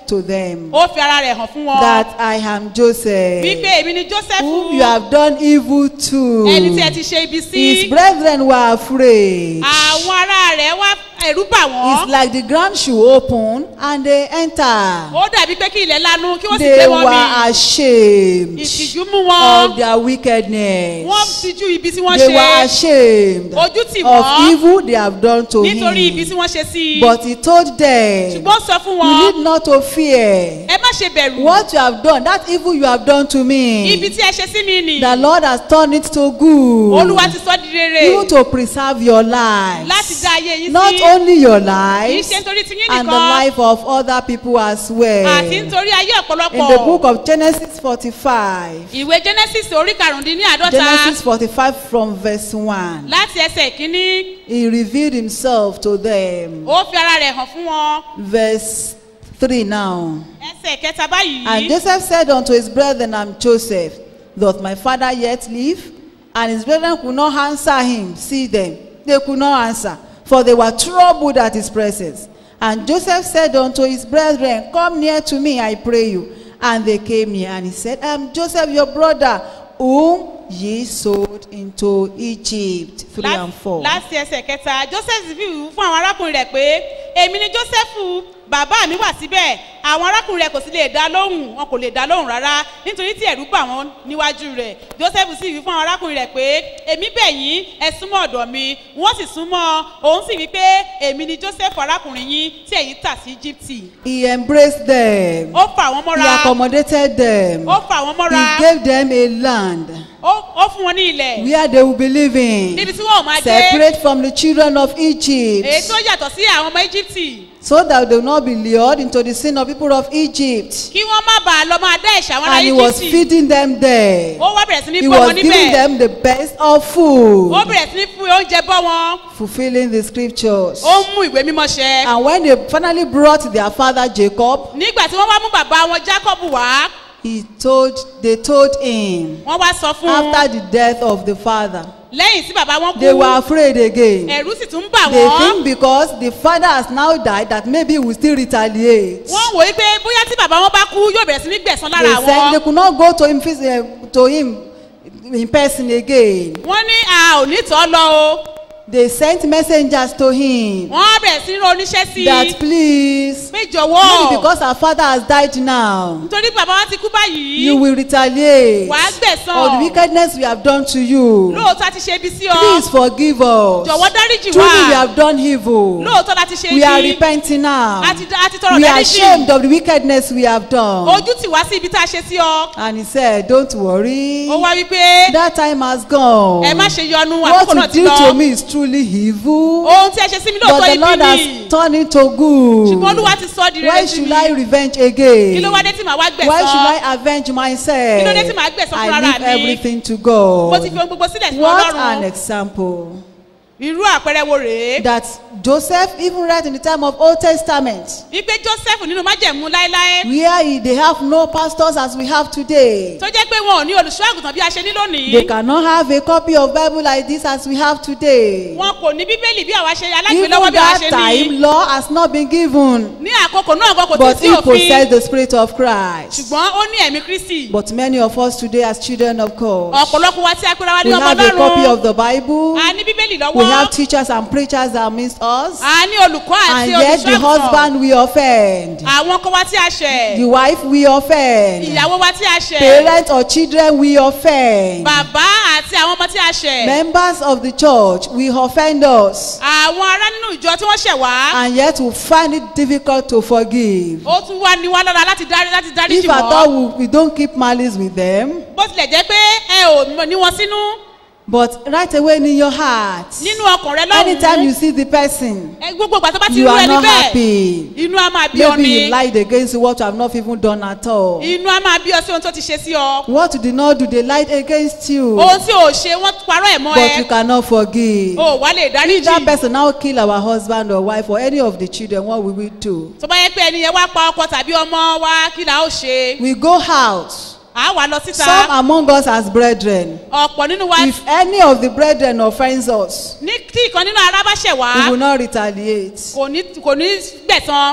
to them ó fi ara rẹ̀ hàn fún wọn that I am Joseph, wípé èmi ni joseph whom you have done evil to. ẹni tí ẹ ti ṣe ibi sí His brethren were afraid. àwọn ará rẹ̀ wá ẹ̀rú bà It's wọ́n like the ground should open and they enter. ó dàbí pé kí ilẹ̀ lanu kí wọ́n sì They gbé wọn were mi ashamed ìtìjú mú wọn of their wickedness. wọ́n tijú ibi tí wọ́n They were ṣe ashamed ojú tì of wọ́n evil they have done to nítorí ibi tí him. wọ́n ṣe sí i But he told them, ṣùgbọ́n ó sọ fún You wọn need not to fear. ẹ má ṣe bẹ̀rù What you have done, that evil you have done to ibi me, tí ẹ ṣe sí mi nì the Lord has turned it to good. olúwa ti sọ di rere Even to preserve your life. láti dá ayé yín Not sí only your kì í life, ṣe nítorí tiyín and the nìkan life of other people as well. àti nítorí ayé In the book ọ̀pọ̀lọpọ̀ of Genesis 45, ìwé genesis orí karùndínláàdọ́ta Genesis 45 from verse 1, láti ẹsẹ̀ ìkíní he revealed himself to them. ó fi ara rẹ̀ hàn fún wọn Verse 3 now. ẹsẹ̀ kẹta báyìí And Joseph said unto his brethren, I'm Joseph, doth my father yet live? And his brethren could not answer him. See them, they could not answer, for they were troubled at his presence. And Joseph said unto his brethren, Come near to me, I pray you. And they came near, and he said, I am Joseph your brother, whom ye sold into Egypt. 3 Lá- and 4. láti ẹsẹ̀ kẹta joseph fi wù fún àwọn arákùnrin rẹ̀ pé èmi ni joseph bàbá mi wà síbẹ̀ àwọn arákùnrin rẹ̀ kò sì lè dá lóhùn wọn kò lè dá lóhùn rárá nítorí tí ẹ̀rú bà wọ́n níwájú rẹ̀ joseph sì wí fún àwọn arákùnrin rẹ̀ pé èmi bẹ̀ yín ẹ súnmọ́ ọ̀dọ̀ mi wọ́n sì súnmọ́ òun sì wí pé èmi ni joseph arákùnrin yín tí ẹ̀yin tà sí egypt He embraced them, ó fà wọ́n he mọ́ra accommodated them, ó fà wọ́n mọ́ra he gave them a land. ó ó fún wọn ní ilẹ̀ where they will be living níbi tí wọn ò máa gbé separate from the children of èyí Egypt tó yàtọ̀ sí àwọn ọmọ egypt so that they will not be lured into the sin of people of Egypt kí wọ́n má bàa lọ máa dá ẹ̀ṣẹ̀ àwọn ará and he was egypt feeding them there ó wá bẹ̀rẹ̀ sí ní he bọ́ wọn was giving níbẹ̀ them the best of ó food bẹ̀rẹ̀ sí ní fún oúnjẹ bọ́ wọn fulfilling the scriptures ó ń mú ìwé mímọ́ ṣẹ and when they finally brought their father Jacob nígbà tí wọ́n wá mú bàbá wọn jacob wá he told they told him wọ́n wá sọ fún un after the death of the father lẹ́yìn tí bàbá wọn they kú were afraid again ẹ̀rú sì tún ń bà they wọ́n think because the father has now died that maybe he will still retaliate wọ́n wò ó pé bóyá tí bàbá wọn bá kú yóò bẹ̀rẹ̀ sí ní gbẹ̀sán lára they said they wọn could not go to him phys- eh, to him in person again wọ́n ní a ò ní tọ́ lọ o they sent messengers to him wọ́n bẹ̀rẹ̀ sí ní ro oníṣẹ́ sí i that please pé jọ̀wọ́ maybe because our father has died now nítorí bàbá wọn ti kú báyìí you will retaliate wàá gbẹ̀sán of the wickedness we have done to you lóòótọ́ a ti ṣe ibi sí ọ please forgive us jọ̀wọ́ dáríjì truly wá we have done evil lóòótọ́ la ti ṣe we are ibi repenting now a ti a ti tọrọ we are dáríjì ashamed of the wickedness we have done ojú tì wá sí ibi tá a ṣe sí ọ and he said don't worry ó wá wípé that time has gone ẹ má ṣe yọnu what àkókò náà you ti did to lọ me is truly evil ohun tí ẹ ṣe sí mi but lóòótọ́ the ibi lord ni has turned it to good ṣùgbọ́n olúwa ti sọ di why rere sí should mi i revenge kí again ló wá dé tí màá wá why should gbẹ̀sán i avenge myself Kí ló dé tí màá gbẹ̀san i fúnra leave mi? everything to mo ti god fi ohun gbogbo sílẹ̀ sí what an ọlọ́run example irú àpẹẹrẹ wo rèé that joseph even right in the time of old testament wípé joseph nínú májẹ̀mú láéláé where he, they have no pastors as we have today tó jẹ́ pé wọn ò ní olùṣọ́ àgùntàn bí a ṣe ní they lónìí cannot have a copy of bible like this as we have today wọn kò ní bíbélì bí àwa ṣe even alágbèlọ́wọ́ bí àwa that ṣe time ní law has not been given ní àkókò náà kò tí but sí he òfin possessed the spirit of christ ṣùgbọ́n ó ní ẹ̀mí kristi but many of us today as children of god ọ̀pọ̀lọpọ̀ wa tí a pera wa ní we ọmọ have a copy of ọlọ́run the bible a ní bíbélì we have lọ́wọ́ teachers and preachers amidst us a ní olùkọ́ and àti yet the olùṣọ́ àgùntàn husband we offend àwọn ọkọ wa tí a ṣẹ̀ the wife we offend ìyàwó wa tí a ṣẹ̀ parents or children we offend bàbá àti àwọn ọmọ tí a ṣẹ̀ members of the church we offend us àwọn ará nínú ìjọ tí wọ́n ṣẹ̀ wá and yet we find it difficult to forgive ó tún wá ní wá lọ́la láti dárí láti dárí if jì at wọ́n all we, we don't keep malice with them bó tilẹ̀ jẹ́ pé ẹ ò mọ̀ ní wọn sínú but right away in your heart nínú ọkàn rẹ anytime you lọ́hùn-ún see the person ẹ gbogbo ìgbà tó bá ti you rú are ẹni not bẹ́ẹ̀ happy inú á máa bí ọ maybe ni he lied against you what you have not even done at all inú á máa bí ọ sí ohun tó ti ṣe sí ọ what you did not do they lied against you ohun tí ò ṣe wọ́n parọ́ ẹ̀ mọ́ but you ẹ cannot forgive o wà lè dárí if that jì person now kill our husband or wife or any of the children what will we do tó bá yẹ pé ẹni yẹn wá pa ọkọ tàbí ọmọ wa kí là ó ṣe we go out à á wà lọ síta some among us as brethren ọ̀pọ̀ nínú wa if any of the brethren offends us ní tí ìkan nínú ara bá ṣẹ̀ wá we will not retaliate kò ní kò ní gbẹ̀san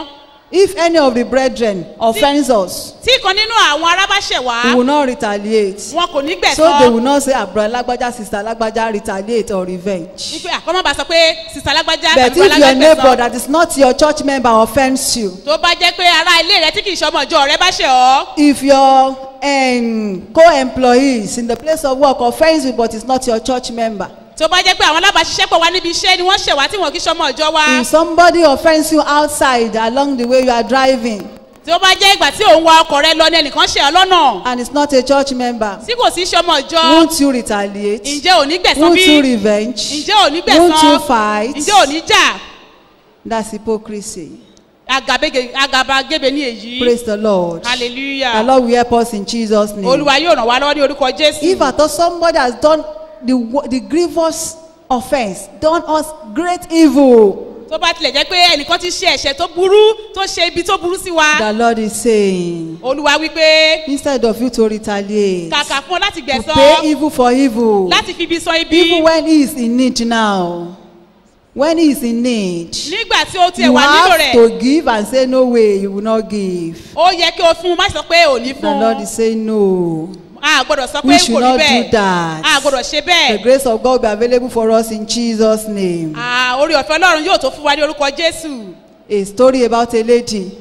If any of the brethren offends us, tí kan nínú àwọn ará bá ṣẹ̀ wá we will not retaliate. wọn kò ní So they will gbẹ̀sán not say, Abra Lagbaja, Sister Lagbaja, retaliate or revenge. wípé àkọ́mọ́ bá sọ pé sísá lágbájá But tàbí if your neighbor alágbèsàn that is not your church member offends you, tó bá jẹ́ pé ará ilé rẹ tí kì í ṣọmọ ìjọ rẹ bá ṣẹ̀ ọ́ if your um, co-employees in the place of work offends you but it's not your church member, tó bá jẹ́ pé àwọn alábàáṣiṣẹ́pọ̀ wa níbi iṣẹ́ ni wọ́n ṣẹ̀ wá tí wọn kì í ṣọmọ ìjọ wa if somebody offends you outside along the way you are driving tó bá jẹ́ ìgbà tí òun wa ọkọ̀ rẹ lọ ní ẹnìkan ṣẹ̀ ọ́ lọ́nà and it's not a church member, tí kò sí ṣọmọ ìjọ won't you retaliate? ǹjẹ́ ò ní gbẹ̀sán Won't bí you revenge? ǹjẹ́ ò ní Won't you gbẹ̀sán fight? ǹjẹ́ ò ní jà That's hypocrisy. Agabege- agabagebe ní èyí Praise the Lord. hallelujah The Lord will help us in Jesus' name. olúwa yóò ràn wá lọ́wọ́ ní orúkọ jésù If at all somebody has done the, wo- the grievous offense, done us great evil, tó bá tilẹ̀ jẹ́ pé ẹnìkan ti ṣe ẹ̀ṣẹ̀ tó burú tó ṣe ibi tó burú sí wa the Lord is saying, olúwa wípé instead of you to retaliate, kàkà fún ọ láti to gbẹ̀sán pay evil for evil, láti fi ibi san ibi even when he is in need now, when he is in need, nígbà tí ó tiẹ̀ you wà nílò have rẹ̀ to give and say, No way, you will not give. ó yẹ kí o fún un má sọ pé ò ní The fún Lord un is saying, No. a gbọ́dọ̀ sọ We pé should kò rí not do bẹ́ẹ̀ that. a gbọ́dọ̀ ṣe The bẹ́ẹ̀ grace of God will be available for us in Jesus' name. Ah, orí ọ̀fẹ́ ọlọ́run yóò tó fún wa ní orúkọ jésù A story about a lady.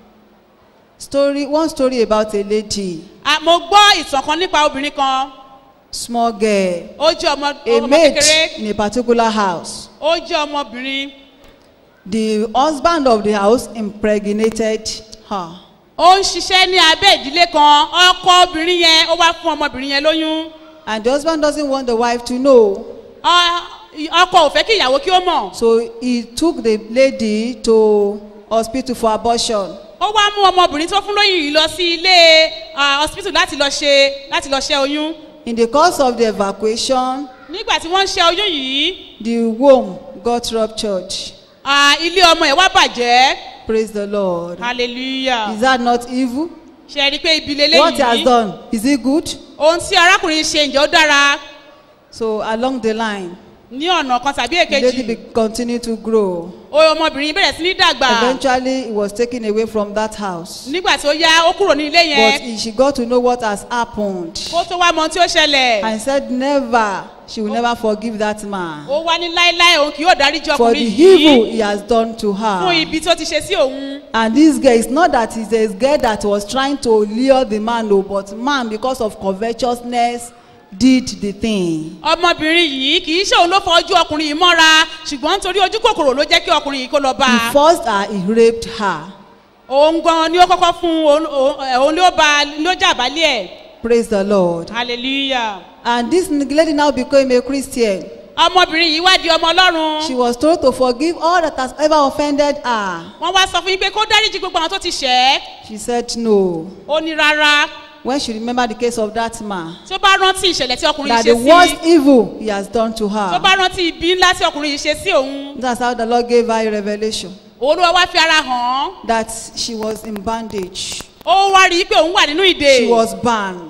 Story, one story about a lady, Ah, mo gbọ́ ìtàn kan nípa obìnrin kan small girl, ó jẹ́ ọmọ a ọmọ maid kékeré in a particular house. ó jẹ́ ọmọbìnrin The husband of the house impregnated her. ó ń ṣiṣẹ́ ní abẹ́ ìdílé kan ọkọ obìnrin yẹn ó wá fún ọmọbìnrin yẹn lóyún And the husband doesn't want the wife to know. Ọ- ọkọ ò fẹ́ kí ìyàwó kí ó mọ̀ So he took the lady to hospital for abortion. ó wá mú ọmọbìnrin tó fún lóyún yìí lọ sí ilé ah, hospital láti lọ ṣe láti lọ ṣe oyún In the course of the evacuation, nígbà tí wọ́n ń ṣe oyún yìí the womb got ruptured. ah, ilé ọmọ ẹ̀ wá bàjẹ́ Praise the Lord. hallelujah Is that not evil? ṣe é rí i pé ibi What he has lélẹ́yìí done, is it good? ohun tí arákùnrin ṣe ǹjẹ́ ó dára So along the line, ní ọ̀nà kan tàbí the lady èkejì be, continued to grow. ó ọmọbìnrin bẹ̀rẹ̀ sí ní dàgbà Eventually, he was taken away from that house. nígbà tí ó yá ó kúrò ní ilé But yẹn he, she got to know what has happened. kó tó wá mọ ohun tí ó ṣẹlẹ̀ And said, never, she will never forgive that man ó wá ní láéláé òun kì yóò dáríjì for the ọkùnrin evil yìí he has done to fún her. ibi tó ti ṣe sí òun And this girl, it's not that it's a girl that was trying to lure the man, no, but man, because of covetousness, did the thing. ọmọbìnrin yìí kì í ṣe òun ló fọ ojú ọkùnrin yìí mọ́ra ṣùgbọ́n nítorí ojú kòkòrò ló jẹ́ kí ọkùnrin yìí kó lọ bá He a forced her, he raped her. òun gan ni ó kọ́kọ́ fún òun- òun òun ló bá ló jà bálẹ̀ ẹ̀ Praise the Lord. hallelujah And this lady now became a Christian. ọmọbìnrin yìí wá di ọmọ ọlọ́run She was told to forgive all that has ever offended her. wọ́n wá sọ fún yín pé kó dáríjì gbogbo àwọn tó ti ṣẹ̀ ẹ́ She said no. ó ní rárá When she remembered the case of that man, tó bá rántí ìṣẹ̀lẹ̀ tí ọkùnrin that yìí the ṣe worst sí evil he has done to tó her. bá rántí ibi ńlá tí ọkùnrin yìí ṣe sí òun That's how the Lord gave her a revelation olúwa wá fi ara hàn án that she was in bandage. ó wá rí i pé òun wà nínú ìdè She was bound.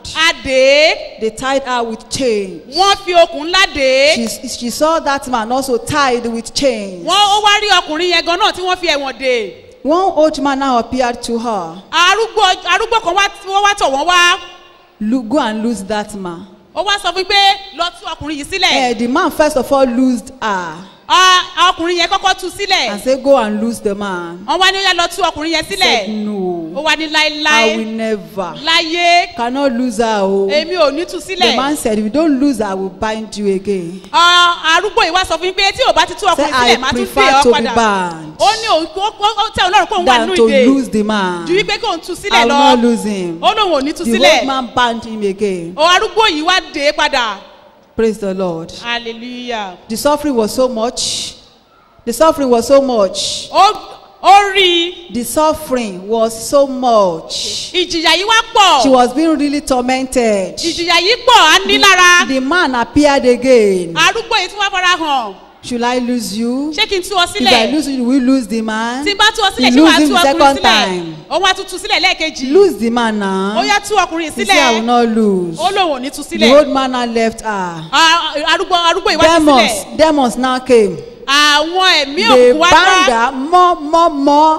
adé They tied her with chains. wọ́n fi okùn ńlá dé She, she saw that man also tied with chains. wọ́n ó wá rí ọkùnrin yẹn gan náà tí wọ́n fi ẹ̀wọ̀n dè One old man now appeared to her. arúgbó arúgbó kan wá wọ́n wá tọ̀ wọ́n wá Lo- Go and lose that man. ó wá sọ fún mi pé lọ tú ọkùnrin yìí sílẹ̀ Eh, the man first of all loosed her Ah, ọkùnrin yẹn kọ́kọ́ tú sílẹ̀ and said, Go and lose the man. wọ́n wá ní ó yá lọ tú ọkùnrin yẹn Said, sílẹ̀ ó No, wá ní I láéláé will never. láyé Cannot lose her. Oh. èmi ò ní tú The sílẹ̀ man said, If you don't lose her, I will bind you again. Ah, arúgbó yìí wá sọ fún mi pé tí ò bá ti tú Say, ọkùnrin I sílẹ̀ máa tún dé prefer ọ to be padà bound ó ní òun ó ó- ó tẹ ọlọ́run kó òun wà than nínú to ìdè lose the man. ju wípé kó òun tú I sílẹ̀ will lọ not lose him. ó lóun ò ní tú The sílẹ̀ old man bound him again. ọ arúgbó yìí wá dé padà Praise the Lord. hallelujah The suffering was so much. The suffering was so much. ó ó rí i The suffering was so much. ìjìyà yìí wá She pọ̀ was being really tormented. ìjìyà yìí pọ̀ á ní lára The man appeared again. arúgbó yìí tún wá fara hàn Should I lose you? ṣé kí n tú ọ If I sílẹ̀ lose you, will you lose the man? tí n bá tú ọ sílẹ̀ You ṣé lose wàá him tú the ọkùnrin second sílẹ̀ time. òun wá tún tú sílẹ̀ lẹ́ẹ̀kejì Lose the man ó now. yá tú ọkùnrin He said, I will sílẹ̀ not lose. ó lóun ò ní tú The sílẹ̀ old man now left her. Ah, arúgbó arúgbó yìí wá tú Demons, sílẹ̀ demons now came. àwọn ẹ̀mí They òkú wá bound bá her more, more, more,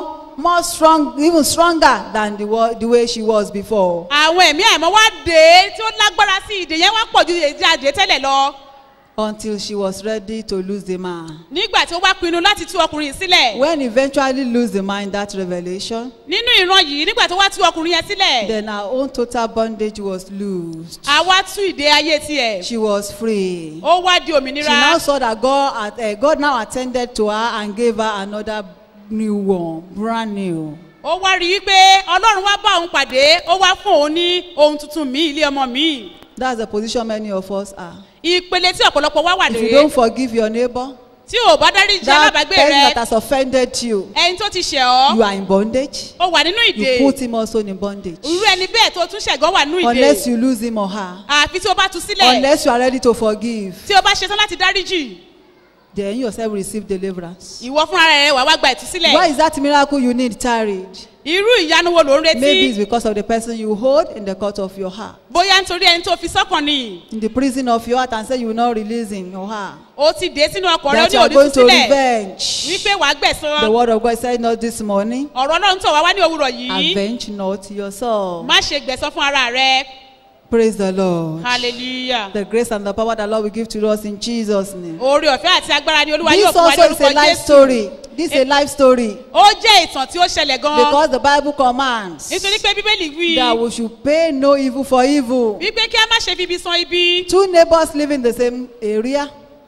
more strong even stronger than the, wa- the way she was before. àwọn ẹ̀mí àìmọ́ wá dé tí ó lágbára sí ìdè yẹn wá pọ̀ ju èdè àdé tẹ́lẹ̀ lọ until she was ready to lose the man. nígbà tí ó wá pinnu láti tú ọkùnrin yìí sílẹ̀ When eventually lose the man in that revelation, nínú ìran yìí nígbà tó wá tú ọkùnrin yẹn sílẹ̀ then her own total bondage was loosed. àwa tú ìdè ayé tiẹ̀ She was free. ó wá di She òmìnira now saw that God, at, uh, God now attended to her and gave her another new one, brand new. ó wá rí i pé ọlọ́run wá bá òun pàdé ó wá fún òun ní ohun tuntun míì ilé ọmọ míì That's the position many of us are. ìpele tí ọ̀pọ̀lọpọ̀ wá wà If you lóye don't forgive your neighbor, tí ò bá dáríjì that alábàágbé person rẹ that has offended you, ẹni tó ti ṣẹ̀ ọ́ you are in bondage. ó wà nínú ìdè You put him also in bondage. irú ẹni bẹ́ẹ̀ tó tún ṣẹ̀gán wà nínú Unless ìdè you lose him or her. àfi tí ó bá tú sílẹ̀ Unless you are ready to forgive, tí ó bá ṣetán láti dáríjì then you yourself receive deliverance. ìwọ fúnra rẹ wà wá gba Why ìtúsílẹ̀ is that miracle you need tarried? irú ìyanu wo ló ń Maybe it's retí because of the person you hold in the court of your heart. bóyá nítorí ẹni tó fi sọ́kàn ni In the prison of your heart and say you will not release him or her. ó ti dé sínú ọkọ̀ rẹ ó That ní you are òní going to túsílẹ̀ revenge. wípé wàá gbẹ̀san The word of God said not this morning. ọ̀rọ̀ ọlọ́run tó wá wá ní òwúrọ̀ yìí Avenge not yourself. má ṣe gbẹ̀san fún ara rẹ Praise the Lord. hallelujah The grace and the power the Lord will give to us in Jesus' name. oore ọ̀fẹ́ àti agbára ni olúwa yóò This fún wa ní also is a orúkọ life jésù story. This is a life story. ó jẹ́ ìtàn tí ó ṣẹlẹ̀ gan-an Because the Bible commands nítorí pé bíbélì wí that we should pay no evil for evil. wípé kí a má ṣe fi ibi san ibi Two neighbors live in the same area.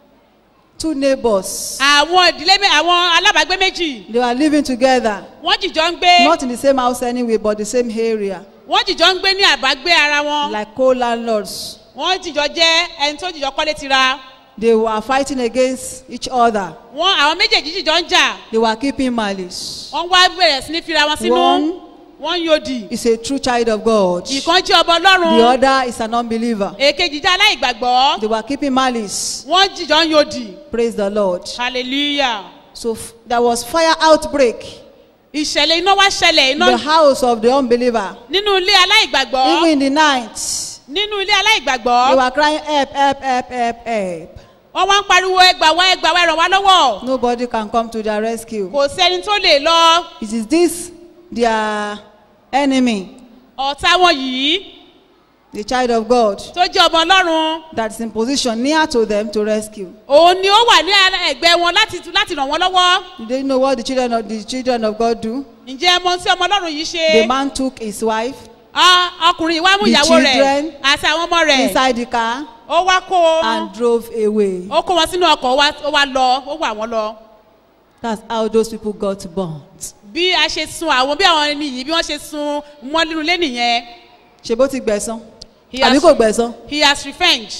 Two neighbors. àwọn ìdílé mé- àwọn alábàágbé méjì They were living together. wọ́n jìjọ ń gbé Not in the same house anyway, but the same area. wọ́n jìjọ ń gbé ní àbágbé ara wọn Like co-landlords. wọ́n jìjọ jẹ́ ẹni tó jìjọ kọ́lé tira They were fighting against each other. wọ́n àwọn méjèèjì jìjọ ń jà They were keeping malice. wọ́n wá bẹ̀rẹ̀ sí ní fira wọn sínú One wọ́n ń yòdì is a true child of God. ìkan jẹ́ ọba The ọlọ́run other is an unbeliever. èkejì jẹ́ aláìgbàgbọ́ They were keeping malice. wọ́n jìjọ ń yòdì Praise the Lord. hallelujah So f- there was fire outbreak ìṣẹ̀lẹ̀ iná wá ṣẹlẹ̀ in iná the house of the unbeliever. nínú ilé aláìgbàgbọ́ Even in the night, nínú ilé they aláìgbàgbọ́ were crying, help, help, help, help, help. wọ́n wá ń pariwo ẹgbàá wá ẹgbàá wá ẹ̀ràn wá lọ́wọ́ Nobody can come to their rescue. kò sẹ́ni tó lè lọ It is this their enemy, ọ̀tá wọn yìí the child of God, tó jẹ́ ọmọ ọlọ́run that is in position near to them to rescue. òun ni ó wà ní ẹgbẹ́ wọn láti láti ràn wọ́n lọ́wọ́ You don't know what the children of the children of God do. ǹjẹ́ ẹ mọ tí ọmọ ọlọ́run yìí ṣe The man took his wife Ah, ọkùnrin ìwà mú The ìyàwó rẹ̀ children àti àwọn ọmọ rẹ̀ inside the car ó wá kó and drove away. ó kó wọn sínú ọkọ̀ ó wá- ó wá lọ ó wà wọ́n lọ That's how those people got burnt. bí a ṣe sun àwọn bí àwọn ẹni yìí bí wọ́n ṣe sun wọ́n nínú ilé nìyẹn ṣe bó ti gbẹ̀san He àbí has- kò gbẹ̀san he has revenge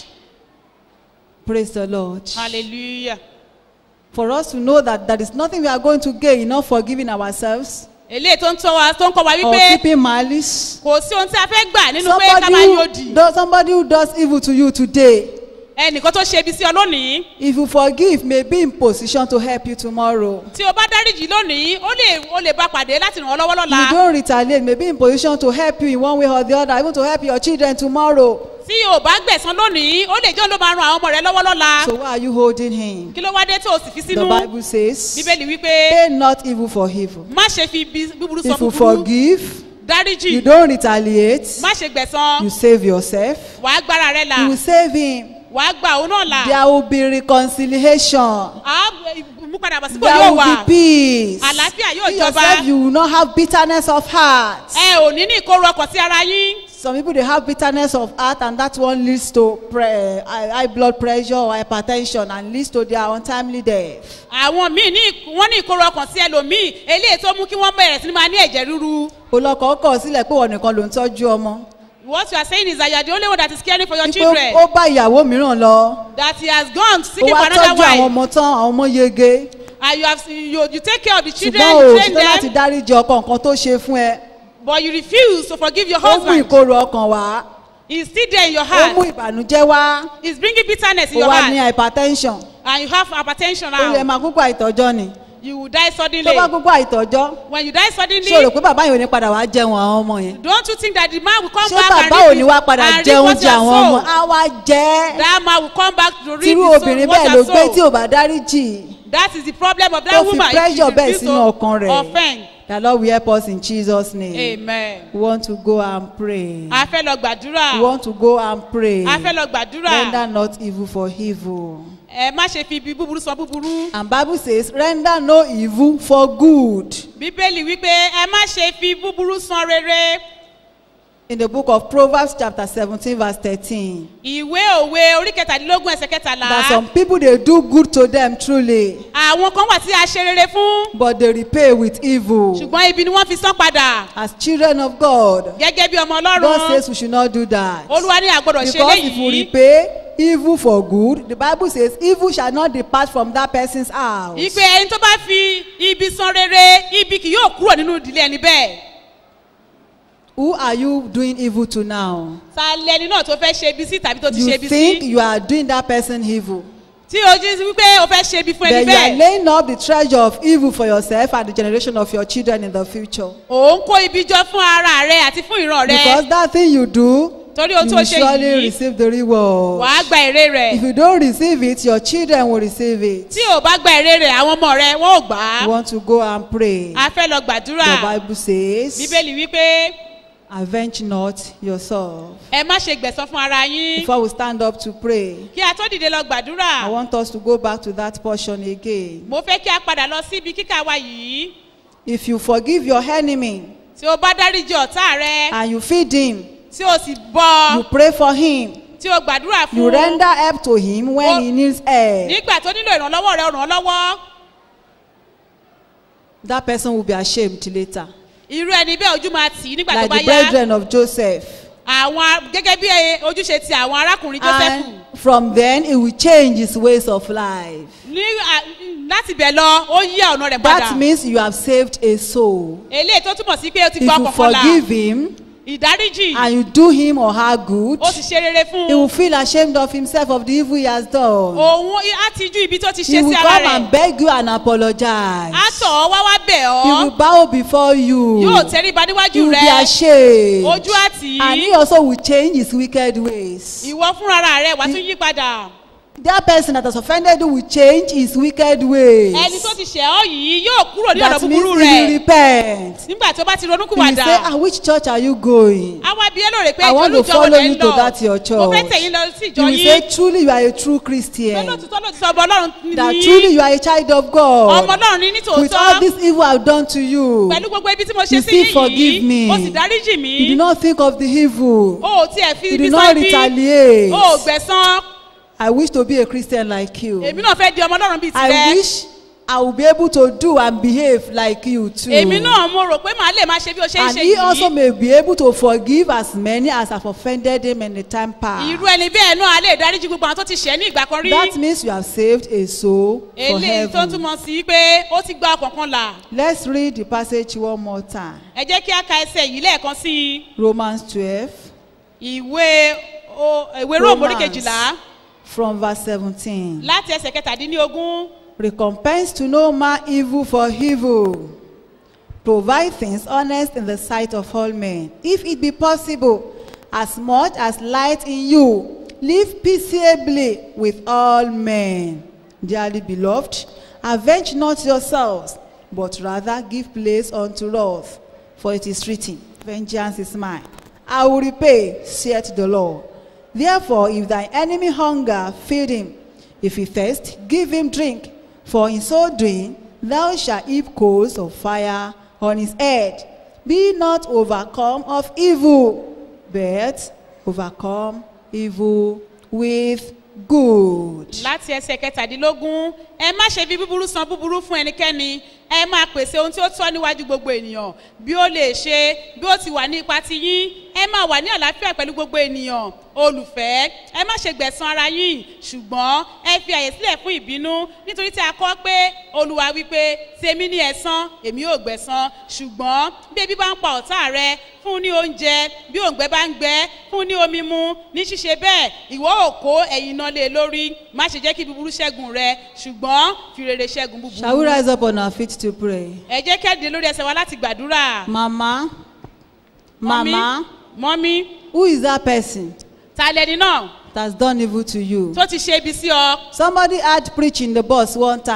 praise the lord hallelujah for us to know that there is nothing we are going to gain in not forgiving ourselves eléyìí tó ń tọ́ wa tó ń kọ́ wa or wípé keeping malice kò sí ohun tí a fẹ́ gbà nínú pé ká somebody máa who, yóòdì does, somebody who does evil to you today ẹnìkan tó ṣe ibi sí ọ lónìí if you forgive may be in position to help you tomorrow tí o bá dáríjì lónìí ó lè ó lè bá pàdé láti ràn ọ́ lọ́wọ́ you lọ́la don't retaliate may be in position to help you in one way or the other even to help your children tomorrow tí o bá gbẹ̀san lónìí ó lè jẹ́ òun ló máa ran àwọn ọmọ rẹ lọ́wọ́ lọ́la so why are you holding him kí ló wá dé tó o sì fi the sínú bible says bíbélì wípé pay not evil for evil má ṣe fi ibi búburú sọ if you búburú forgive dáríjì you don't retaliate má ṣe gbẹ̀san you save yourself wàá gbára rẹ là you will save him wàá gbà òun náà là there will be reconciliation á mú padà bọ̀ sípò there yóò will wà be peace Àlàáfíà yóò you jọba. yourself you will not have bitterness of heart ẹ ò ní ní ìkóró ọkàn sí ara yín some people dey have bitterness of heart and that one leads to pre high high blood pressure or hypertension and leads to their untimely death àwọn míì ní wọ́n ní ìkóró ọkàn sí ẹlòmíì eléyìí tó mú kí wọ́n bẹ̀rẹ̀ sí ní máa ní ẹ̀jẹ̀ ríru olọkọ kọ sílẹ̀ pé wọn nìkan ló ń tọ́jú ọmọ what you are saying is that you are the only one that is caring for your wípé children ó bá ìyàwó mìíràn lọ that he has gone ó seeking wá for another tọ́jú àwọn wife ọmọ tán àwọn ọmọ yege and you have you, you take care of the children ṣùgbọ́n you o train ṣetán láti them dáríji ọkọ nǹkan tó ṣe fún ẹ but you refuse to forgive your ó mú husband ìkorò ọkàn wá he is still there in your ó mú heart ìbànújẹ́ wá he is bringing bitterness in ó your wá ní heart hypertension and you have hypertension ó lè now máa kúkú àìtọ́jọ́ ni you will die tó suddenly bá kúkú àìtọ́jọ́ when you die suddenly ṣé o rò pé bàbá yìí ò ní padà wá jẹun àwọn ọmọ yẹn don't you think that the man will come ṣé back and bàbá ò reap ní his- wá padà and jẹ reap what oúnjẹ you have àwọn ọmọ sown á wá jẹ́ that man will come back to reap tírú his soul obìnrin what bẹ́ẹ̀ you ló have gbé tí sown ò bá dáríjì that is the problem of tó that fi woman pressure bẹ́ẹ̀ refuse sínú ọkàn to rẹ̀. offend The Lord will help us in Jesus' name. amen We want to go and pray. a fẹ́ lọ gbàdúrà We want to go and pray. a fẹ́ lọ gbàdúrà Render not evil for evil. ẹ má ṣe fi ibi búburú san búburú And Bible says, render no evil for good. bíbélì wípé ẹ má ṣe fi búburú san rere In the book of Proverbs chapter 17 verse 13. ìwé òwe orí kẹtàdínlógún ẹsẹ̀ kẹtàlá That some people they do good to them truly, àwọn kan wà tí a ṣe rere fún but they repay with evil. ṣùgbọ́n ibi ni wọ́n fi san padà As children of God, gẹ́gẹ́ bí ọmọ God ọlọ́run says we should not do that. olúwa ní àgbọ̀dọ̀ ṣe Because if we léyìí repay evil for good, the Bible says evil shall not depart from that person's house. ìpè ẹni tó bá fi ibi san rere ibi kì yóò kúrò nínú ìdílé ẹni bẹ́ẹ̀ Who are you doing evil to now? ta lẹni náà tó fẹ́ ṣe ibi sí tàbí tó ti ṣe You ibi think sí you are doing that person evil. tí o jí wípé o fẹ́ ṣe ibi fún ẹni Then you are bẹ́ẹ̀ laying up the treasure of evil for yourself and the generation of your children in the future. ò ń kó ibi jọ fún ara rẹ àti fún ìran rẹ Because that thing you do, torí ohun you tó will ṣe surely yìí receive the reward. wàá gba èrè rẹ̀ If you don't receive it, your children will receive it. tí o bá gba èrè rẹ̀ àwọn ọmọ rẹ wọ́n ò gbà You á want to go and pray. a fẹ́ lọ gbàdúrà The Bible says, bíbélì wípé avenge not yourself. ẹ má ṣe gbẹ̀san fún ara yín Before we stand up to pray, kí a tó dìde lọ I gbàdúrà want us to go back to that portion again. mo fẹ́ kí a padà lọ sí ibi kíkà wa yìí If you forgive your enemy tí o bá dáríjì ọ̀tá rẹ and you feed him, tí o sì bọ́ you pray for him, tí o gbàdúrà you fún render help to him when Oh. he needs help, nígbà tó nílò ìrànlọ́wọ́ rẹ ràn án lọ́wọ́ that person will be ashamed later. irú ẹni bẹ́ẹ̀ ojú máa tì í nígbà tó Like bá the yá brethren of Joseph. àwọn a- gẹ́gẹ́ bí ojúṣe ti àwọn arákùnrin joseph And from then, he will change his ways of life. ní à- láti bẹ̀ lọ ó yí ọ̀nà rẹ̀ padà That means you have saved a soul. eléyìí tó túmọ̀ sí pé o ti If gbọ́ you ọkàn la forgive him ìdáríjì and you do him or her good, ó sì ṣe rere fún he will feel ashamed of himself of the evil he has done. òun á ti ju ibi tó ti He ṣe will sí ara come and rẹ̀ beg you and apologize. á tọ̀ ọ́ wá wá bẹ̀ He will ọ́ bow before you. yóò tẹríba He níwájú will be rẹ ashamed. ojú àtì And he also will change his wicked ways. ìwọ fúnra rẹ wàá tún yí padà That person that has offended you will change his wicked ways. ẹni tó ti ṣẹ̀ ọ́ yìí yóò kúrò ní ọ̀nà That means he búburú will rẹ̀ repent. nígbà tó bá ti ronú He will say, kúwàdà ah, which church are you going? àwa bí ẹ lóore pé I want to olùjọ́ follow wọlé you ń to lọ that your mo fẹ́ church. tẹ̀yìn lọ sí He ìjọ will say, yìí truly you are a true pé Christian. lótìtọ́ lótìtọ́ ọmọ ọlọ́run That ní truly you are a child of ọmọ God. ọlọ́run ní With all nítòótọ́ this evil I've done to you, pẹ̀lú gbogbo ibi tí mo ṣe you sí still forgive yìí me. ó sì dáríjì mí you do not think of the evil. o ò tiẹ̀ fi You ibi do not sọ́bí retaliate. o ò gbẹ̀san I wish to be a Christian like you. èmi náà fẹ́ di ọmọ ọlọ́run bíi I tirẹ̀ wish I will be able to do and behave like you too. èmi náà mo rò pé màá lè máa ṣe bí o ṣe ń And ṣe he also yìí may be able to forgive as many as have offended him in the time past. irú ẹni bẹ́ẹ̀ náà a lè dáríjì gbogbo àwọn tó ti ṣẹ̀ ní ìgbà kan rí That means you have saved a soul for eléyìí tó heaven. túmọ̀ sí pé ó ti gba ọkàn kan là Let's read the passage one more time. ẹ jẹ́ kí a ka ẹsẹ̀ yìí lẹ́ẹ̀kan sí i Romans 12 ìwé o- ìwé róòmù orí kejìlá from verse 17. láti ẹsẹ̀ kẹtàdínlógún Recompense to no man evil for evil. Provide things honest in the sight of all men. If it be possible, as much as light in you, live peaceably with all men. Dearly beloved, avenge not yourselves, but rather give place unto wrath. For it is written, Vengeance is mine. I will repay, saith the Lord. Therefore, if thy enemy hunger, feed him. If he thirst, give him drink. For in so doing, thou shalt heap coals of fire on his head. Be not overcome of evil, but overcome evil with good. láti ẹsẹ̀ kẹtàdínlógún ẹ má ṣe fi búburú san búburú fún ẹnikẹ́ni ẹ máa pèsè ohun tí ó tọ́ níwájú gbogbo ènìyàn bí ó lè ṣe bí ó ti wà ní ipa ti yín ẹ máa wà ní àlàáfíà pẹ̀lú gbogbo ènìyàn olùfẹ́ ẹ má ṣe gbẹ̀san ara yín ṣùgbọ́n ẹ fi àyè sílẹ̀ fún ìbínú nítorí tí a kọ́ pé olùwà wípé tèmi ní ẹ̀san èmi ò gbẹ̀san ṣùgbọ́n bí ebi bá ń pa ọ̀tá rẹ fún un ní oúnjẹ bí òǹgbẹ bá ń gbẹ fún un ní omi mu ní ṣíṣe bẹ́ẹ̀ ìwọ ò kó ẹ̀yìn náà lé lórí má ṣe jẹ́ kí búburú ṣẹ́gun rẹ ṣùgbọ́n fi rere ṣẹ́gun Shall we búburú. rise up on our feet to pray? ẹ jẹ́ kí á dìde lórí ẹsẹ̀ wa láti gbàdúrà. Mama, Mama, mọ́mí who is that person ta lẹni náà that has done evil to you? tó ti ṣe ibi sí ọ. Somebody had preached in the bus one time.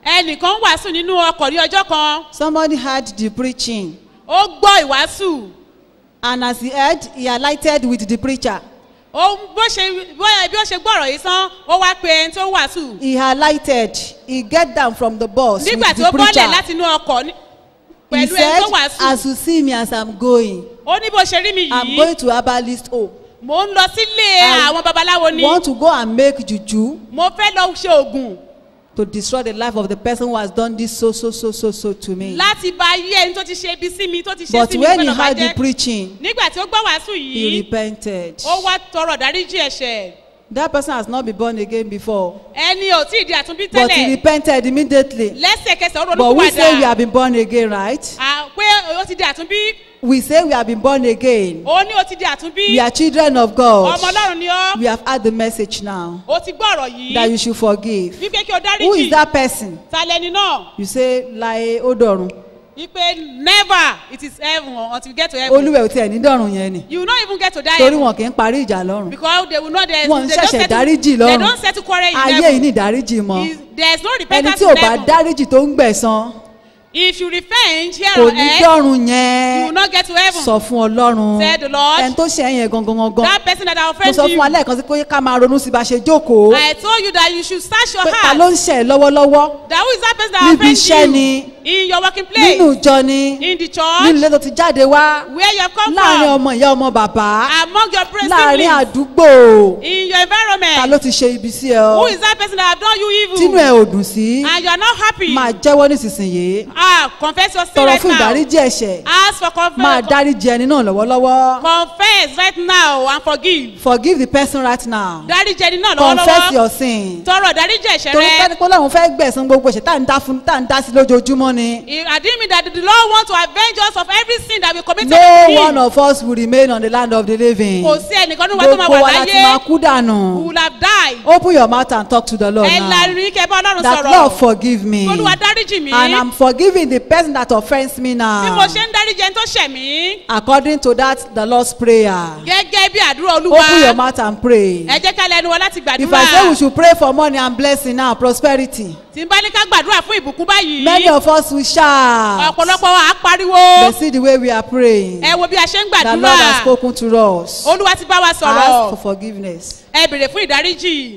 ẹnìkan wàásù nínú ọkọ̀ ní ọjọ́ kan Somebody heard the preaching, ó gbọ́ ìwàásù and as he heard, he alighted with the preacher. ó bó ṣe bóyá bí ó ṣe gbọ́rọ̀ yìí sán ó wá pe ẹni tó wàásù He alighted. He get down from the bus nígbà with tí the ó bọ́lẹ̀ preacher. láti inú ọkọ̀ ní- He pẹ̀lú ẹni said, tó wàásù as you see me as I'm going, ó ní bó ṣe rí mi I'm yìí going to herbalist home. mò ń lọ sílé I àwọn babaláwo ni Want to go and make juju mo fẹ́ lọ ṣe oògùn to destroy the life of the person who has done this so so so so so to me. láti ba ayé ẹni tó ti ṣe ibi sí mi tó ti ṣe But sí mi when he gbọ́dọ̀ heard the bàjẹ́ preaching, nígbà tí ó gbọ́ wàásù he yìí repented. ó wá tọrọ dáríjì ẹ̀ṣẹ̀ That person has not been born again before, ẹni ò tí ì di àtúnbí but he tẹ́lẹ̀ repented immediately. lẹ́sẹ̀kẹsẹ̀ ó But we say we ronúkúwàdà have been born again, right? À, pé ó ti di àtúnbí We say we have been born again. ó ní ó ti di àtúnbí We are children of God. ọmọ ọlọ́run ni ọ́ We have had the message now ó ti gbọ́ ọ̀rọ̀ that yìí you should forgive. wípé kí o Who is dáríjì that person? ta lẹni náà You say láyé ó dọ̀run. wípé never it is heaven until you get to heaven Olúwẹ̀ ò tiẹ̀ ní dọ̀run yẹn ni. you will not even get to die Torí heaven wọn kì í parí ìjà lọ́run. because they will not they, Wọn ń they don't ṣẹ̀ṣẹ̀ settle dáríjì they lọ́run. don't settle quarrel in Ayé yìí heaven ní ìdáríjì mọ́. Is- there is no Ẹni repentance tí ò in bá heaven dáríjì tó ń gbẹ̀san if you repent here kò on ní earth dọ̀run you will yẹn. not get to heaven Sọ fún Ọlọ́run. Said the Lord. Ẹni tó ṣe ẹ̀yìn gangan gangan. that person that Mo offend sọ fún you wa lẹ́ẹ̀kan sí pé ká máa ronú sí bá a ṣe jókòó. I told you that you should search your Pé ta ló heart ń ṣẹ̀ ẹ́ lọ́wọ́lọ́wọ́. that who is that person that Níbi offend iṣẹ́ you ni. in your working place Nínú ìjọ ni. in the Nínú church ilé tó ti jáde wá. where you have come Láàárín from ọmọ ìyá ọmọ bàbá. among your friends Láàárín siblings àdúgbò. in your Ta environment ló ti ṣe ibi sí ẹ who ọ́? is that person that have done you Tínú evil ẹ ò dùn sí. and you are not happy Máa jẹ́wọ́ nísinsìnyí. ah confess your sin Tọrọ right fún now ìdáríjì ẹ̀ṣẹ̀. ask for Máa confess dáríjì ẹni náà lọ́wọ́lọ́wọ́. confess right now and forgive Forgive the person right now. dáríjì ẹni náà Confess lọ́wọ́lọ́wọ́ your sin. tọrọ dáríjì ẹ̀ṣẹ̀ Torí rẹ kẹ́ni pé Ọlọ́run fẹ́ gbẹ̀sán gbogbo ẹ̀ṣẹ̀ tá à ń dá fún tá à ń dá sí lójoojúmọ́ ni. àdìmí that the lord want to avenge us of every sin that we committed No in one of us will remain on the land of the living. kò sí ẹnìkan nínú wa tó máa Gbogbo wà wa láti máa láyé kú we dànù. will have died Open your mouth and talk to the Lord ẹ now. lanu kẹ bá ọlọ́run That Lord sọ̀rọ̀ forgive me. olúwa dáríjì mí And I'm forgiving the person that offends me bí mo now. ṣe ń dáríjì ẹni tó ṣẹ̀ mí According to that, the Lord's prayer. gẹ́gẹ́ bí àdúrà olúwa Open your mouth and pray. ẹ jẹ́ ká lẹnu wa láti If I say we gbàdúrà should pray for money and blessing now, prosperity, tí n bá ní ká gbàdúrà fún ìbùkún many báyìí of us will shout. ọ̀pọ̀lọpọ̀ wa á pariwo But see the way we are praying. ẹ wo bí a ṣe ń The Lord has gbàdúrà spoken to us. olúwa ti bá wa Ask for sọ̀rọ̀ forgiveness. ẹ bèrè fún ìdáríjì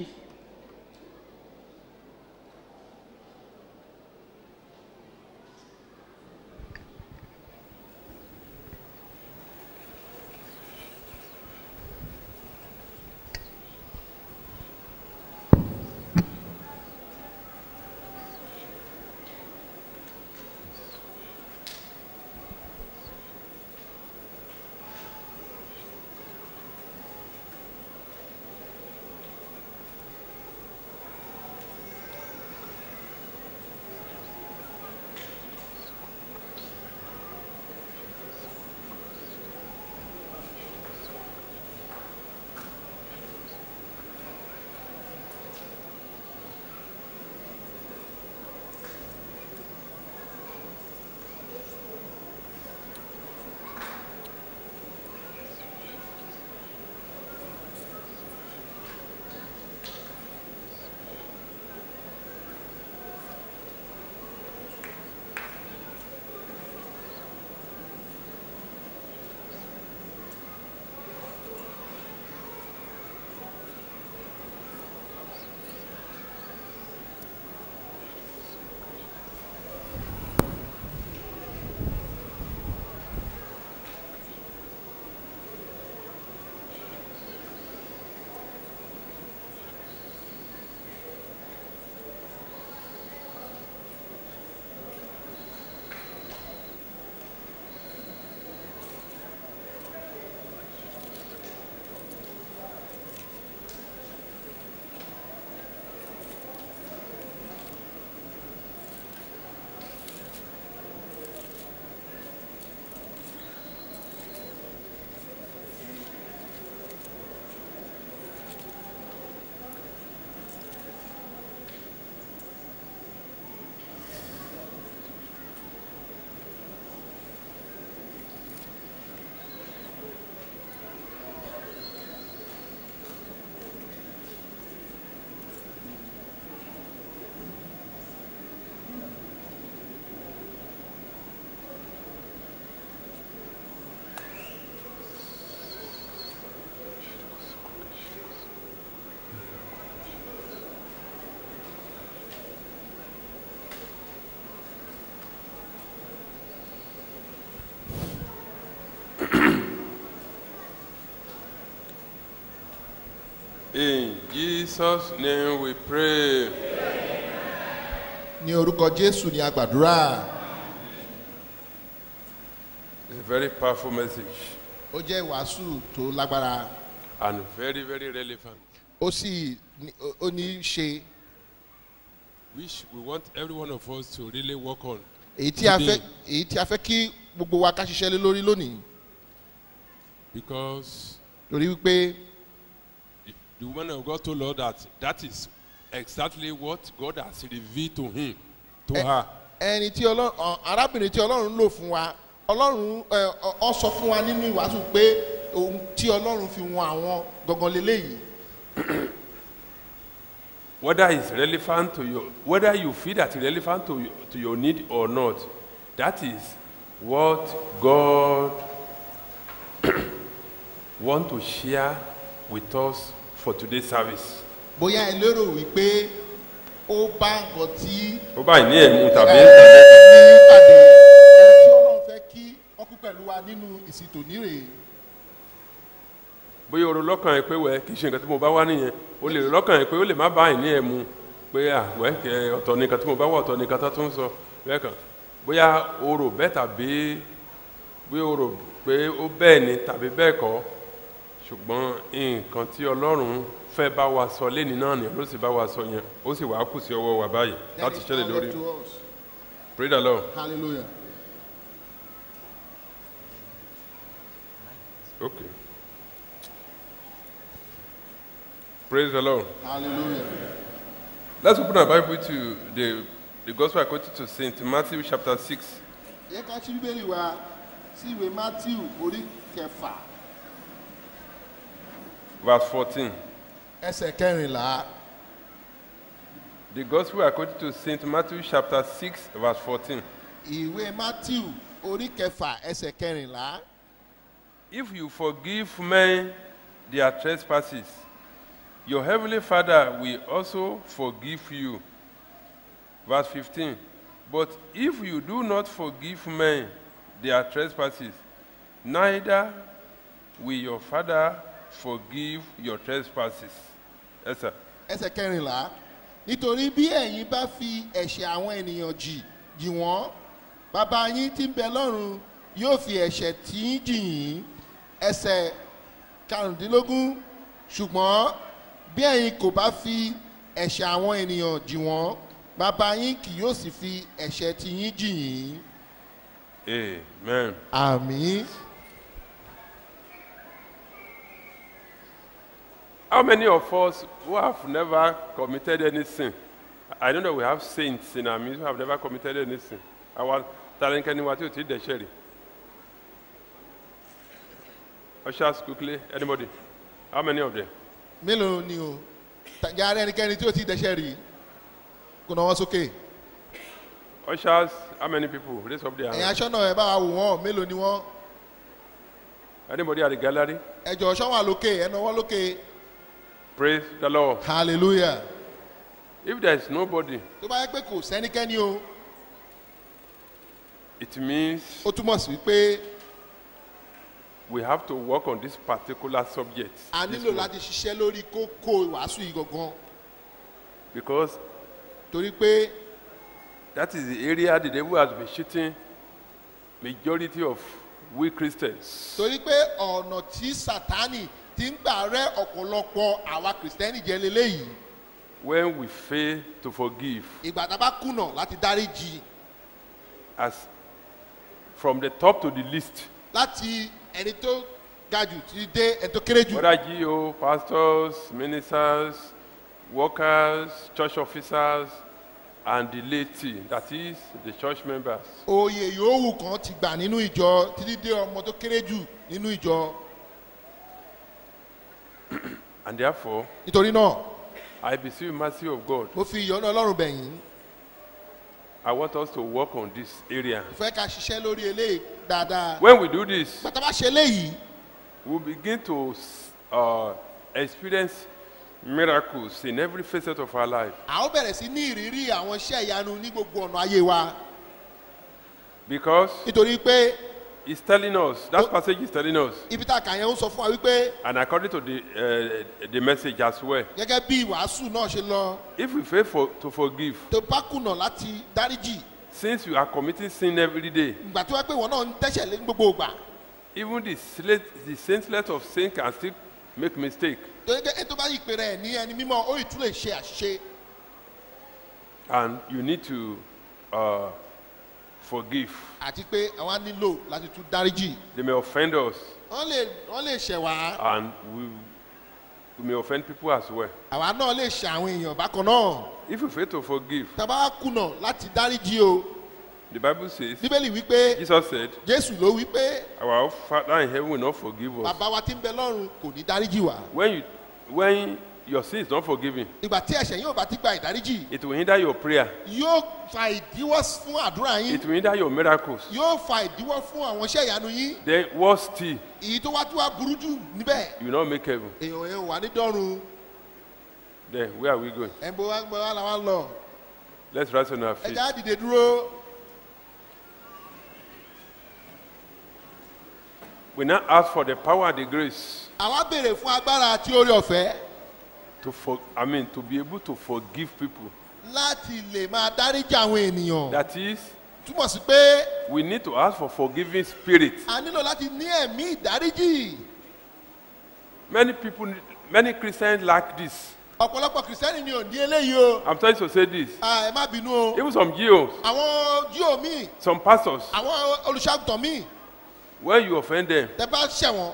In Jesus' name we pray. ní orúkọ jésù ni a gbàdúrà It's a very powerful message ó jẹ́ ìwàásù tó lágbára and very, very relevant. ó sì ní- ó- ó ní í ṣe Which we want every one of us to really work on. èyí tí a fẹ́ today. èyí tí a fẹ́ kí gbogbo wa ká ṣiṣẹ́ lé lórí lónìí Because torí wípé the woman of God told us that that is exactly what God has revealed to him, to Eh, her. ẹni tí ọlọ́run ọ- arábìnrin tí ọlọ́run lò fún wa ọlọ́run ẹ, ọ ọ sọ fún wa nínú ìwàásù pé ohun tí ọlọ́run fi wọn àwọn gangan leléyìí Whether it's relevant to your, whether you feel that it's relevant to, your- to your need or not, that is what God want to share with us for today's service. bóyá ẹ lérò wípé ó bá nǹkan tí Ó báyìí ní ẹ̀mú tàbí ní pàdé ẹni tí ọlọ́run fẹ́ kí wọ́n kú pẹ̀lú wa nínú ìsìtò nírè bóyá o rò lọ́kàn ẹ pé wẹ́ kì í ṣe nǹkan tí mo bá wá nìyẹn o lè rò lọ́kàn ẹ pé ó lè má báyìí ní ẹ̀mú pé àwẹ́ kẹ ọ̀tọ̀ nìkan tí mo bá wà ọ̀tọ̀ nìkan tó tún sọ bẹ́ẹ̀ kan bóyá o rò bẹ́ẹ̀ tàbí bóyá o rò pé ó bẹ́ẹ̀ ni tàbí bẹ́ẹ̀ kọ́ ṣùgbọ́n nǹkan tí ọlọ́run fẹ́ bá wa sọ lẹ́ni náà ni ló sì bá wa sọ yẹn ó sì wàá kù sí ọwọ́ wa báyìí láti ṣẹlẹ̀ lórí pray the lord hallelujah okay praise the lord. hallelujah Let's open our Bible to the, the Gospel according to St. Matthew chapter 6. yẹ ká ṣí bíbélì wa sí ìwé matthew orí kẹfà verse 14. ẹsẹ̀ kẹrìnlá The Gospel according to St. Matthew chapter 6, verse 14. ìwé matthew orí kẹfà ẹsẹ̀ kẹrìnlá If you forgive men their trespasses, your heavenly Father will also forgive you. Verse 15. But if you do not forgive men their trespasses, neither will your Father forgive your trespasses. Yes, sir. ẹsẹ̀ kẹrìnlá nítorí bí ẹ̀yin bá fi ẹ̀ṣẹ̀ àwọn ènìyàn jì jì wọ́n bàbá yín tí ń bẹ lọ́run yóò fi ẹ̀ṣẹ̀ tí ń jì yín ẹsẹ̀ karùndínlógún ṣùgbọ́n bí ẹ̀yin kò bá fi ẹ̀ṣẹ̀ àwọn ènìyàn jì wọ́n bàbá yín kì yóò sì fi ẹ̀ṣẹ̀ tí yín jì yín Amen. àmì How many of us who have never committed any sin? I know that we have saints in our midst who have never committed any sin. Our talent anyone to take the sherry. Ushers quickly. Anybody? How many of them? mélòó ni o tàjà ara ẹnikẹ́ni tí ó ti dẹ́ṣẹ̀ rí kò náwó sókè Ushers, how many people? Raise up their ẹ̀yin hand. aṣọ́nà ẹ̀ bá wa wò wọ́n mélòó ni wọ́n Anybody at the gallery? ẹ̀jọ̀ ṣọ́wọ́n lókè ẹ̀ náwó lókè Praise the Lord. hallelujah If there is nobody, tó bá yẹ pé kò sẹ́nikẹ́ni o it means ó túmọ̀ sí wípé we have to work on this particular subject. a this nílò one. láti ṣiṣẹ́ lórí kókó ìwàásù yìí gangan Because torí pé that is the area the devil has been cheating majority of we Christians. torí pé ọ̀nà tí sátani ti ń gbà rẹ́ ọ̀pọ̀lọpọ̀ àwa kìrìsìtẹ́nì jẹ́ leléyìí when we fail to forgive ìgbà tá a bá kùnà láti dáríjì as from the top to the least láti ẹni tó ga jù ti dé ẹni tó kéré jù whether GO pastors ministers workers church officers and the laity that is the church members oyè yòówù kan ti gbà nínú ìjọ títí dé ọmọ tó kéré jù nínú ìjọ and therefore nítorí náà I beseech mercy of God mo fi ìyọ́nà ọlọ́run bẹ̀yìn I want us to work on this area fẹ́ ká ṣiṣẹ́ lórí eléyìí dáadáa when we do this bàtà bá ṣe eléyìí we begin to uh, experience miracles in every facet of our life a ó bẹ̀rẹ̀ sí ní ìrírí àwọn iṣẹ́ ìyanu ní gbogbo ọ̀nà ayé wa because nítorí pé is telling us, that passage is telling us, ibi tá a kà yẹn ń sọ fún wa wípé and according to the, uh, the message as well, gẹ́gẹ́ bí ìwàásù náà ṣe lọ if we fail for, to forgive, tó bá kùnà láti dáríjì since you are committing sin every day, ìgbà tó wá pé ìwọ náà ń tẹ́sẹ̀ lé ní gbogbo ìgbà even the, sla- the saintless of sin can still make mistake. torí pé ètò bá yí ìpè rẹ̀ ní ẹni mímọ́ ó ì tún lè ṣe àṣìṣe And you need to uh, forgive. àti pé àwa nílò láti tún dáríjì They may offend us, wọ́n lè wọ́n lè ṣẹ̀ wá and we, we may offend people as well. àwa náà lè ṣe àwọn èèyàn bákan náà If we fail to forgive, tá a bá kùnà láti dáríjì o the Bible says, bíbélì wípé Jesus said, jésù ló wípé Our Father in heaven will not forgive us. bàbá wa tí ń bẹ lọ́run kò ní dáríjì wá When, you, when your sin is not forgiven, ìgbà tí ẹ̀ṣẹ̀ yóò bá ti gba ìdáríjì it will hinder your prayer, yóò fa ìdíwọ́ fún àdúrà yín it will hinder your miracles. yóò fa ìdíwọ́ fún àwọn iṣẹ́ ìyanu yín Then, worse still, èyí tó wá tó wá burú jù níbẹ̀ you will not make heaven. èèyàn yẹn wà ní dọ́run Then, where are we going? ẹ̀ ń bọ́ wá gbọ́ wá làwọn lọ Let's rise on our feet. ẹja á dìde dúró We now ask for the power and the grace àwa béèrè fún agbára àti orí ọ̀fẹ́ to for, I mean, to be able to forgive people. láti lè máa dáríjì àwọn ènìyàn That is, túmọ̀ sí pé we need to ask for forgiving spirit. a nílò láti ní ẹ̀mí ìdáríjì Many people, need- many Christians lack this. ọ̀pọ̀lọpọ̀ kìrìsìtẹ́nì ni ò ní eléyìí o I'm trying to say this. Ah, ẹ má bínú o Even some Jews, àwọn jíò míì some pastors, àwọn olùṣàgùtàn míì when you offend them, tẹ bá ṣẹ̀ wọ́n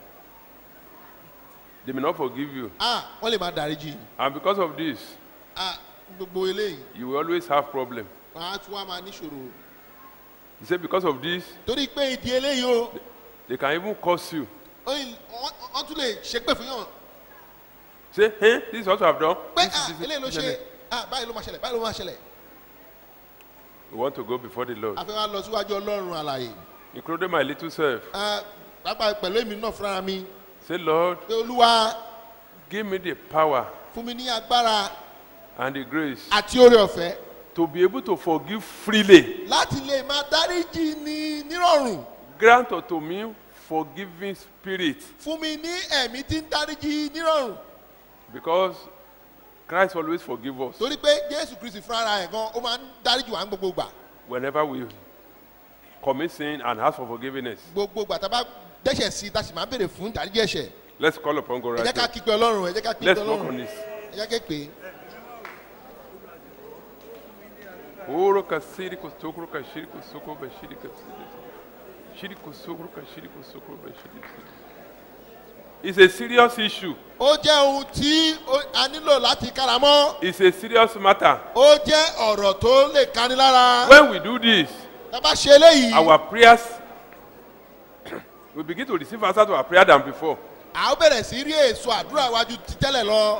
they may not forgive you. ah, wọ́n lè máa dáríjì And because of this, ah, gbogbo eléyìí you will always have problem. wọ́n á tún wá máa níṣòro He said because of this, torí pé ìdí eléyìí o they can even curse you. ó yìí- wọ́n wọ́n tún lè ṣépè fún yàn Say, hey, this is what I've done. pé This ah, is- this eléyìí ló is- ṣe ah, báyìí ló máa ṣẹlẹ̀ báyìí ló máa ṣẹlẹ̀ We want to go before the Lord, a fẹ́ wá lọ síwájú ọlọ́run àlàyé including my little self. Ah, pápá pẹ̀lú èmi náà fúnra mi Say, Lord, pé olúwa give me the power fún mi ní agbára and the grace àti oore ọ̀fẹ́ to be able to forgive freely. láti lè máa dáríjì ní nírọ̀rùn Grant unto me forgiving spirit, fún mi ní ẹ̀mí tí ń dáríjì nírọ̀rùn because Christ always forgive us torí pé jésù kristi fúnra ẹ̀ gan ó máa ń dáríjì wá ní gbogbo gbà whenever we commit sin and ask for forgiveness. gbogbo gbà tá a bá dẹ́ṣẹ̀ sí i tá a sì máa béèrè fún dáríjì ẹ̀ṣẹ̀ Let's call upon God ẹ jẹ́ right ká now. kígbe ọlọ́run ẹ jẹ́ ká kígbe Let's work on ọlọ́run this. ẹ jẹ́ ká pè é Oro kasiri kusukuru kashiri kusukuru bashiri kasiri. Shiri kusukuru kashiri kusukuru bashiri kasiri. It's a serious issue. ó jẹ́ ohun tí ó- a nílò láti káramọ́ It's a serious matter. ó jẹ́ ọ̀rọ̀ tó lè kani lára When we do this, tá a bá ṣe eléyìí our prayers we begin to receive answer to our prayer than before. a ó bẹ̀rẹ̀ sí rí èso àdúrà wájú ti tẹ́lẹ̀ lọ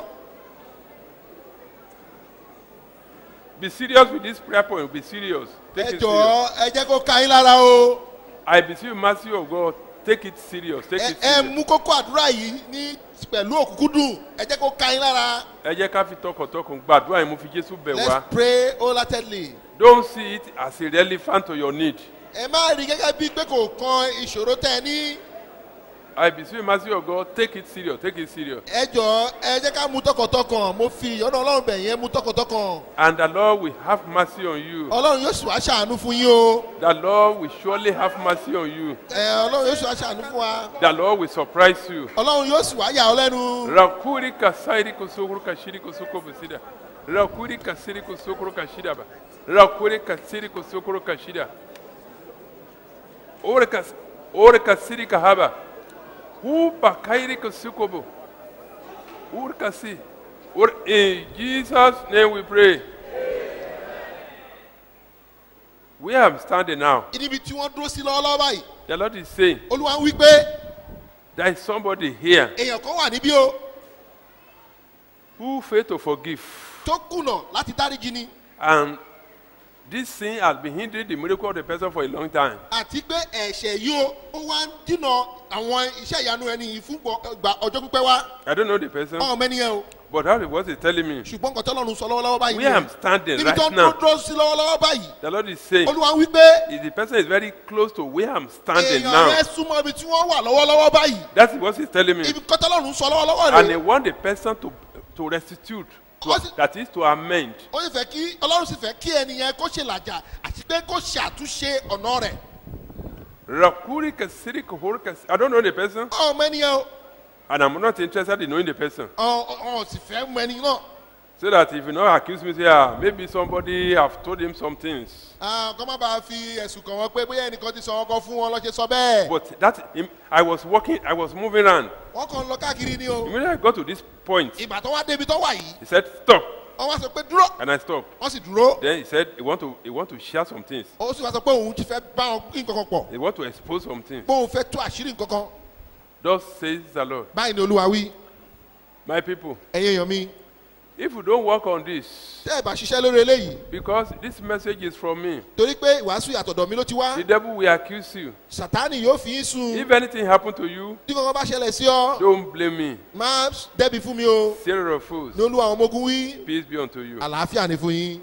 Be serious with this prayer point. Be serious. Take ẹ it serious. jọ̀ọ́ ẹ jẹ́ kó ka yín lára o I beseech you, mercy of God. Take it serious. Take ẹ it ẹ serious. mú kókó àdúrà yìí ní pẹ̀lú òkúkúdùn ẹ jẹ́ kó ka yín lára Ẹ jẹ́ ká fi tọkàntọkàn gbàdúrà yìí mo fi Jésù bẹ̀ let's wá. pray wholeheartedly Don't see it as irrelevant to your need. ẹ má rí gẹ́gẹ́ bíi pé kò kan ìṣòro tẹ́ ẹ ní I beseech you, mercy of God. Take it serious. Take it serious. ẹ jọ̀ọ́ ẹ jẹ́ ká mú tọkàntọkàn mo fi ìyọ́nà ọlọ́run bẹ̀ yẹn mú tọkàntọkàn And the Lord will have mercy on you. ọlọ́run yóò sì wá ṣàánú fún yín o The Lord will surely have mercy on you. ẹ ọlọ́run yóò sì wá ṣàánú fún wa The Lord will surprise you. ọlọ́run yóò sì wá yà ọ́ lẹ́nu Rakuri kasairi kusukuru kashiri kusuko busida. Rakuri kasiri kusukuru kashida ba. Rakuri kasiri kusukuru kashida. Ore kas ore kasiri kahaba. Hu bakairi kusukobo. Ore kasi. Ore in Jesus name we pray. Where I'm standing now, níbi tí wọ́n dúró sí lọ́wọ́lọ́wọ́ báyìí the Lord is saying olúwa ń wí pé there is somebody here èèyàn kan wà níbí o who failed to forgive. tó kùnà láti dáríjì ni And this sin has been hindering the miracle of the person for a long time. àti pé ẹ̀ṣẹ̀ yìí o ó wá ń dínà àwọn iṣẹ́ ìyanu ẹni yìí fún gbọ- gba ọjọ́ pípẹ́ wá I don't know the person, ọmọ ẹni yẹn o But that is what he's telling me. ṣùgbọ́n nǹkan tí ọlọ́run sọ lọ́wọ́lọ́wọ́ báyìí Where I'm standing níbi tó right ń now, dúró sí lọ́wọ́lọ́wọ́ báyìí the Lord is saying, olúwa wí pé if the person is very close to where I'm standing èèyàn now. rẹ súnmọ́ ibi tí wọ́n wà lọ́wọ́lọ́wọ́ báyìí That is what he's telling me. ibi kan tí ọlọ́run sọ lọ́wọ́lọ́wọ́ And he rẹ want the person to to restitute, to, What is- that is to amend. ó sì fẹ́ kí ọlọ́run sì fẹ́ kí ẹnìyẹn kó ṣe làjà àti pé kó ṣe àtúnṣe ọ̀nà rẹ̀ Rakuri kasiri kohori kas- I don't know the person, ọmọ ẹnìyẹn o and I'm not interested in knowing the person. ọ̀ ọ̀ sì fẹ́ mọ ẹni náà So that if you not accuse me, say, ah, maybe somebody have told him some things. Ah, kọ́ má bàa fi ẹ̀sùn kàn wọ́n pé bóyá ẹnìkan ti sọ ọkọ fún wọn lọ́ṣẹ́ sọ bẹ́ẹ̀ But that im- I was walking, I was moving around. wọ́n kàn ń lọ káàkiri ni o Immediately I got to this point, ìgbà tó wá débi tó wà yìí he said, stop, wọ́n wá sọ pé dúró and I stopped. wọ́n sì dúró Then he said, he want to, he want to share some things. ó sì wá sọ pé òun ti fẹ́ bá wọn pín nǹkan kan pọ̀ He want to expose some things. pé òun fẹ́ tú àṣírí nǹkan kan Thus says the Lord. báyìí ni olúwa wí My people, ẹ̀yin èèyàn mi if you don't work on this, tẹ́ ẹ̀ bá ṣiṣẹ́ lórí eléyìí because this message is from me, torí pé ìwàásù àtọ̀dọ̀ mi ló ti wá the devil will accuse you. sátánì yóò fi í sun If anything happen to you, tí kankan bá ṣẹlẹ̀ sí ọ don't blame me. má dẹ́bi fún mi o Sarah of fools, ní olúwa àwọn ọmọ ogun wí peace be unto you. àlàáfíà ni fún yín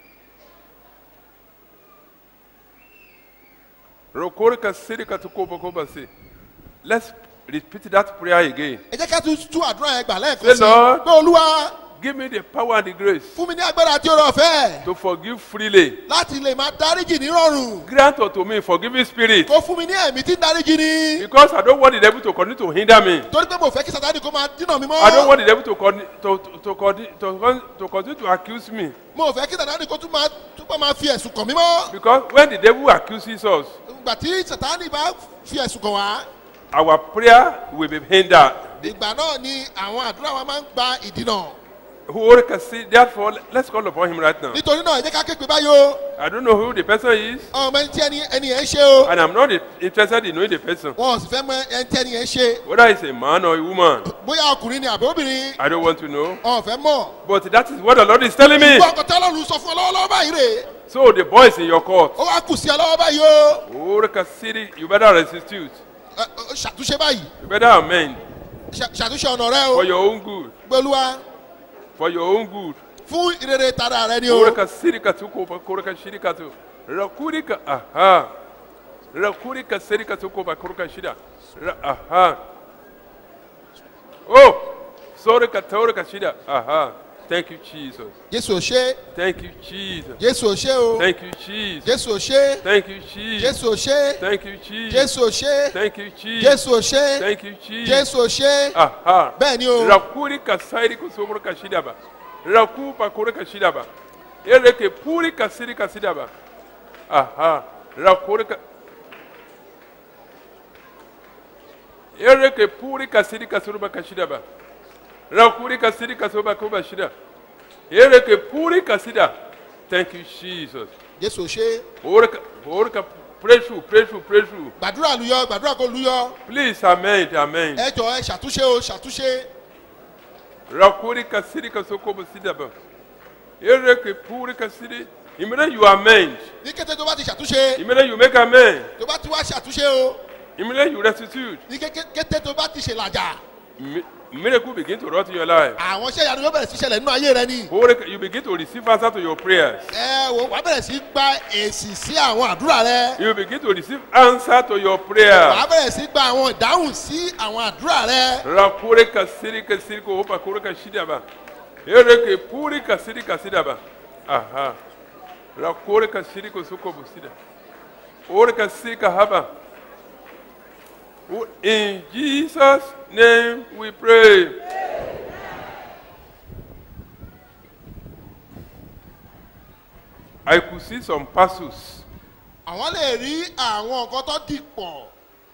Rokorika sirika tukoba koba si. Let's repeat that prayer again. ẹ jẹ́ ká tún tú àdúrà yẹn gbà lẹ́ẹ̀kan Say, sí Lord. pé olúwa Give me the power and the grace fún mi ní agbára àti oore ọ̀fẹ́ to forgive freely. láti lè máa dáríjì nírọ̀rùn Grant unto me forgiving spirit. kó fún mi ní ẹ̀mí tí ń dáríjì ni Because I don't want the devil to continue to hinder me. torí pé mo fẹ́ kí sátánì kó máa dínà mi I don't mọ́ want the devil to con- to to to, con- to, con- to continue to accuse me. mo fẹ́ kí sátánì kó tún máa túbọ̀ máa fi ẹ̀sùn kàn mí mọ́ Because when the devil accuses us, ìgbà tí sátánì bá fi ẹ̀sùn kàn wá our prayer will be hindered. ìgbà náà ni àwọn àdúrà wa máa ń gba ìdínà Who can see? Therefore, let's call upon him right now. nítorí náà ẹ jẹ́ ká képe báyìí o I don't know who the person is, ọmọ ẹni tí ẹni ẹni yẹn ń ṣe o and I'm not interested in knowing the person. wọn ò sì fẹ́ mọ ẹni tí ẹni yẹn ń ṣe Whether it's a man or a woman, bóyá ọkùnrin ni àbí obìnrin I don't want to know. ọ̀ fẹ́ mọ̀ But that is what the Lord is telling me. ìgbọ́ ọkọ̀ tí ọlọ́run sọ fún ọ lọ́wọ́lọ́wọ́ báyìí rè So the boy is in your court. ó wá kù sí ọ lọ́wọ́ báyìí o Orika City, you better restitute. Ẹ, ẹ, ṣàtúnṣe báyìí You better amend Ṣà- ṣàtúnṣe ọ̀nà rẹ o for your own good. gbẹlúwa For your own good. fún ìrere tara rẹ ni o Orika City katuko korika shiri katu. Rakurika aha. Rakurika City katuko korika shida. Ra- Aha. Oh. Sorry katorika shida. Aha. Thank you Jesus. jésù ò ṣe Thank you Jesus. jésù ò ṣe o Thank you Jesus. jésù ò ṣe Thank you Jesus. jésù ò ṣe Thank you Jesus. jésù ò ṣe Thank you Jesus. jésù ò ṣe Thank you Jesus. jésù ò ṣe Aha. bẹ́ẹ̀ ni o Rakuri kasairi kusokoro kashidaba. Raku pakore kashidaba. Ereke puri kasiri kasidaba. Aha. Rakuri ka... Ereke puri kasiri kasuruba kashidaba. Rakuri kasiri kasuruba kuba shida. Ereke puri kasida. Thank you, Jesus. jésù ò ṣe Orika, orika, pray through, pray through, pray through. gbàdúrà luyọ gbàdúrà kó luyọ Please, amen, amen. ẹ jọ ẹ ṣàtúnṣe o ṣàtúnṣe rakuri kasiri kasoko basidaba ereke puri kasiri imere you amend ní kété tó bá ti ṣàtúnṣe imere you make amend tó bá ti wá ṣàtúnṣe o imere you restitute ní ké- kété tó bá ti ṣe làjà Mi- miracle begin to rot in your life àwọn iṣẹ́ ìyanu yóò bẹ̀rẹ̀ sí ṣẹlẹ̀ nínú ayé rẹ ni Orika, you begin to receive answer to your prayers ẹ wo wàá bẹ̀rẹ̀ sí gba èsì sí àwọn àdúrà rẹ you begin to receive answer to your wàá prayer bẹ̀rẹ̀ sí gba àwọn ìdáhùn sí àwọn àdúrà rẹ rakuri kasiri kasiri ko hopa kuri kashidaba ereke puri kasiri kasidaba aha rakuri kasiri kosoko busida ore kasiri kahaba in jesus name we pray i could see some parcels àwọn lè rí àwọn nǹkan tó dì pọ̀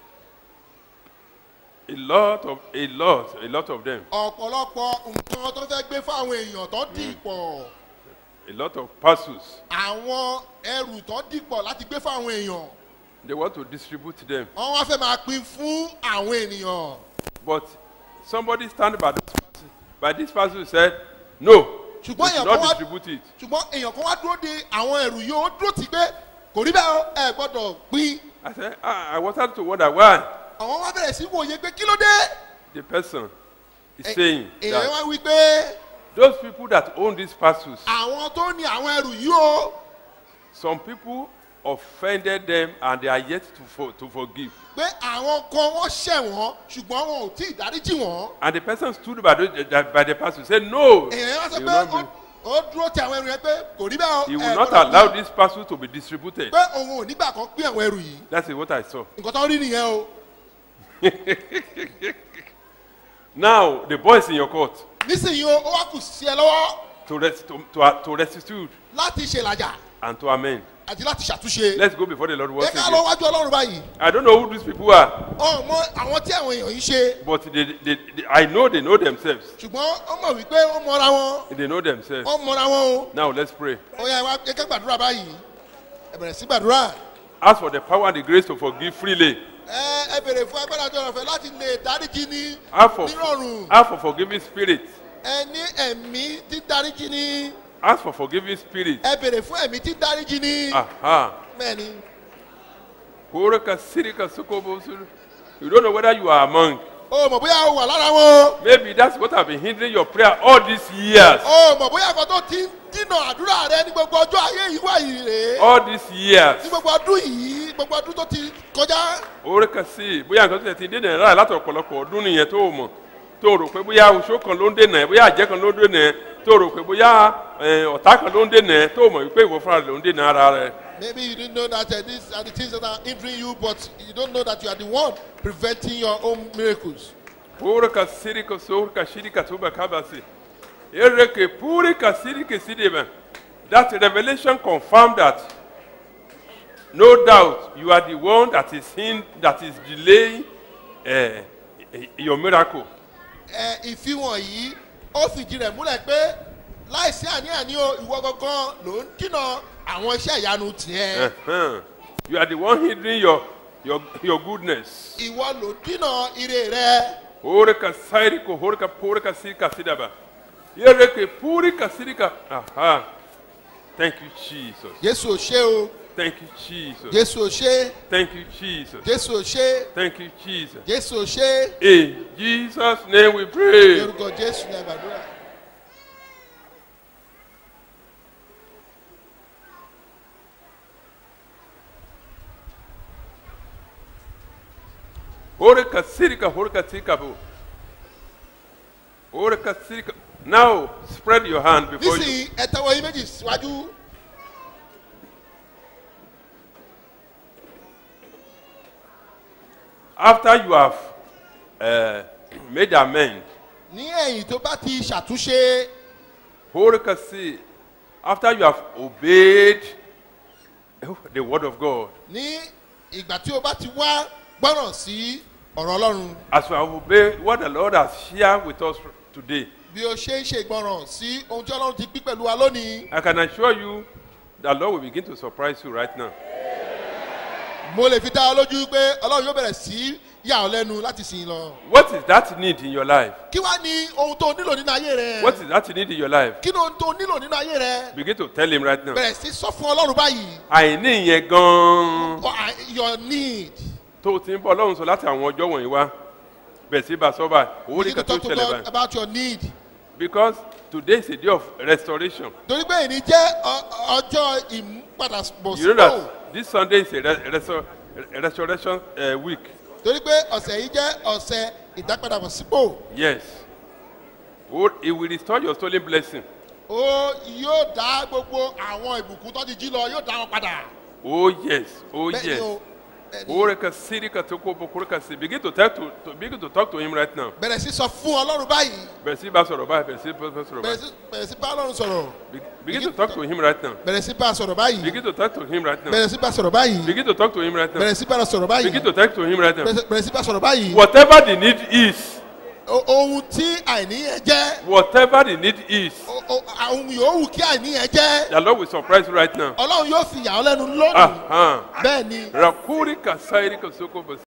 a lot of a lot a lot of them ọ̀pọ̀lọpọ̀ nǹkan tó fẹ́ gbé fáwọn èèyàn tó dì pọ̀ a lot of parcels àwọn ẹrù tó dì pọ̀ láti gbé fáwọn èèyàn they want to distribute them wọ́n wá fẹ́ máa pín fún àwọn ènìyàn But somebody stand by this person, by this person said, No, you Ṣùgbọ́n should èèyàn not kan wá- distribute it. ṣùgbọ́n èèyàn kan wá dúró de àwọn ẹrù yìí ó dúró tì pé kò rí bẹ́ẹ̀ o, ẹ gbọ́dọ̀ pín I said, ah, I wanted to wonder why àwọn wá bẹ̀rẹ̀ sí wòye pé kí ló dé the person is saying èèyàn that wá wí pé those people that own these parcels, àwọn tó ní àwọn ẹrù yìí o some people offended them and they are yet to, for, to forgive. pé àwọn kan wọ́n ṣẹ̀ wọ́n ṣùgbọ́n wọn ò tí ì dáríjì wọ́n. And the person stood by the, by the parcel said, No, he èèyàn wá sọ will, pé not ó- be, ó dúró ti àwọn ẹrù yẹn pé kò rí bẹ́ẹ̀ o. he ẹ will not gbọ́dọ̀ allow pín. this parcel to be distributed. pé òun ò nígbà kan pín àwọn ẹrù yìí That's what I saw. nǹkan tó rí nìyẹn o. Now, the boy is in your court nísìnyí o ó wá kù sí ẹ lọ́wọ́ to, res- to, to, to restitute láti ṣèlàjà and to amend. àti láti ṣàtúnṣe. Let's go before the Lord ẹ once ká lọ again. wájú ọlọ́run báyìí. I don't know who these people are, ọmọ àwọn tí àwọn èèyàn yìí ṣe but they, they, they, I know they know themselves. ṣùgbọ́n ó mọ̀ wípé ó mọra wọn They know themselves. ó mọra wọn o. Now, let's pray. ó yá ẹ wá ẹ ká gbàdúrà báyìí ẹ bẹ̀rẹ̀ sí gbàdúrà. Ask for the power and the grace to forgive freely. ẹ ẹ bèrè fún agbára tó rọ̀fẹ́ láti lè dáríjì ní Ask for, nírọ̀rùn. ask for forgiving spirit. ẹ ní ẹ̀mí tí dáríjì ní. Ask for forgiving spirit. ẹ bèrè fún ẹ̀mí tí dáríjì ní. Aha. bẹ́ẹ̀ni Horaka sirika sukobo suru. You don't know whether you are among. o mọ̀ bóyá o wà lára wọn. Maybe that's what have been hindering your prayer all these years. o mọ̀ bóyá nǹkan tó ti ń dínà àdúrà rẹ ní gbogbo ọjọ́ ayé yìí wà yìí rèé. All these years. ní gbogbo ọdún yìí gbogbo ọdún tó ti kọjá. Horaka sí bóyá nǹkan tó ti dín náírà láti ọ̀pọ̀lọpọ̀ ọdún nìyẹn tó o mọ̀ tó o rò pé bóyá oṣù kan ló ń dènà ẹ̀ bóyá àjẹ́ kan ló ń dènà ẹ̀ tó o rò pé bóyá eh, ọ̀tá kan ló ń dènà ẹ̀ tó o mọ̀ wípé ìwọ fúnra rẹ̀ ló ń dènà ara rẹ̀. maybe you didn't know that uh, these are the things that are hindering you but you don't know that you are the one preventing your own miracles. Horaka sirika sorka shirika tuba kabasi. Ereke purika sirike sideba. That revelation confirmed that no doubt you are the one that is in, that is delaying uh, your miracle. ẹ ìfihàn yìí ó fìdí rẹ̀ múlẹ̀ pé láìsí àní-àní o ìwọ gangan ló ń dínà àwọn iṣẹ́ ìyanu tiẹ̀. Uh-huh. You are the one hindering your, your, your goodness. ìwọ ló ń dínà ire rẹ. Horaka sairiko horaka purika sirika sidaba. Ereke purika sirika. Aha. Thank you, Jesus. jésù ò ṣe o Thank you, Jesus. jésù ò ṣe Thank you, Jesus. jésù ò ṣe Thank you, Jesus. jésù ò ṣe. In Jesus' name we pray. lórúkọ jésù ní àgbàdúrà. Orika sirika horika tikabu. Orika sirika. Now spread your hand before you. nísìnyí ẹ tẹwọ yín méjì síwájú. After you have uh, made amend, ní ẹ̀yìn tó bá ti ṣàtúnṣe Horika si. After you have obeyed the word of God, ní ìgbà tí o bá ti wá gbọ́ràn sí ọ̀rọ̀ ọlọ́run as you have obeyed what the Lord has shared with us today, bí o ṣe ń ṣe ìgbọràn sí ohun tí ọlọ́run ti pín pẹ̀lú wa lónìí. I can assure you that Lord will begin to surprise you right now. mo lè fi dá ọ lójú pé ọlọ́run yóò bẹ̀rẹ̀ sí yà ọ lẹ́nu láti sìn lọ. What is that need in your life? kí wá ní ohun tó nílò nínú ayé rẹ. What is that need in your life? kí ni ohun tó nílò nínú ayé rẹ. Begin to tell him right now. bẹ̀rẹ̀ sí sọ fún ọlọ́run báyìí. àìní yẹn gan-an Or, uh, your need. tó o ti ń bọ́ ọlọ́run sọ láti àwọn ọjọ́ wọ̀nyí wá bẹ̀ sí bá sọ́ba owó you need to nìkan tó talk to ṣẹlẹ̀ God báyìí about your need. because today is a day of restoration torí pé èyí jẹ́ ọ- ọjọ́ ìmúpadàbọ̀ you know sípò. that this sunday is a re resto restoration uh, week torí pé ọ̀sẹ̀ yìí jẹ́ ọ̀sẹ̀ ìdápadàbọ̀ sípò. yes oh, it will restore your stolen blessing ó yóò dá gbogbo àwọn ìbùkún tó ti jí lọ yóò dá wọn padà. oh yes oh bẹ́ẹ̀ ni yes o bẹ́ẹ̀ ni. oreka sirika toko bokoreka si begin to talk to, to begin to talk to him right now bẹ̀rẹ̀ sí sọ fún ọlọ́run báyìí. bẹ̀ sí bá sọ̀rọ̀ báyìí bẹ̀ sí bá sọ̀rọ̀ bẹ̀rẹ̀ báyìí sí bẹ̀rẹ̀ sí bá ọlọ́run sọ̀rọ̀. Be- begin to talk to him right now bẹ̀rẹ̀ sí bá a sọ̀rọ̀ báyìí. begin to talk to him right now bẹ̀rẹ̀ sí bá a sọ̀rọ̀ báyìí. begin to talk to him right now bẹ̀rẹ̀ sí bá a sọ̀rọ̀ báyìí. begin to talk to him right now. bẹ̀rẹ̀ sí- bẹ̀rẹ̀ sí bá a sọ̀rọ̀ báyìí. Whatever the need is, O- ohun tí àìní yẹn jẹ́. whatever the need is, o- o- ohun yòówù kí àìní yẹn jẹ́. the Lord will surprise you right now. ọlọ́run yóò fi yà ọ́ lẹ́nu lónìí. Ah, bẹ́ẹ̀ ni ah. Rakuri kasairi kasoko basi.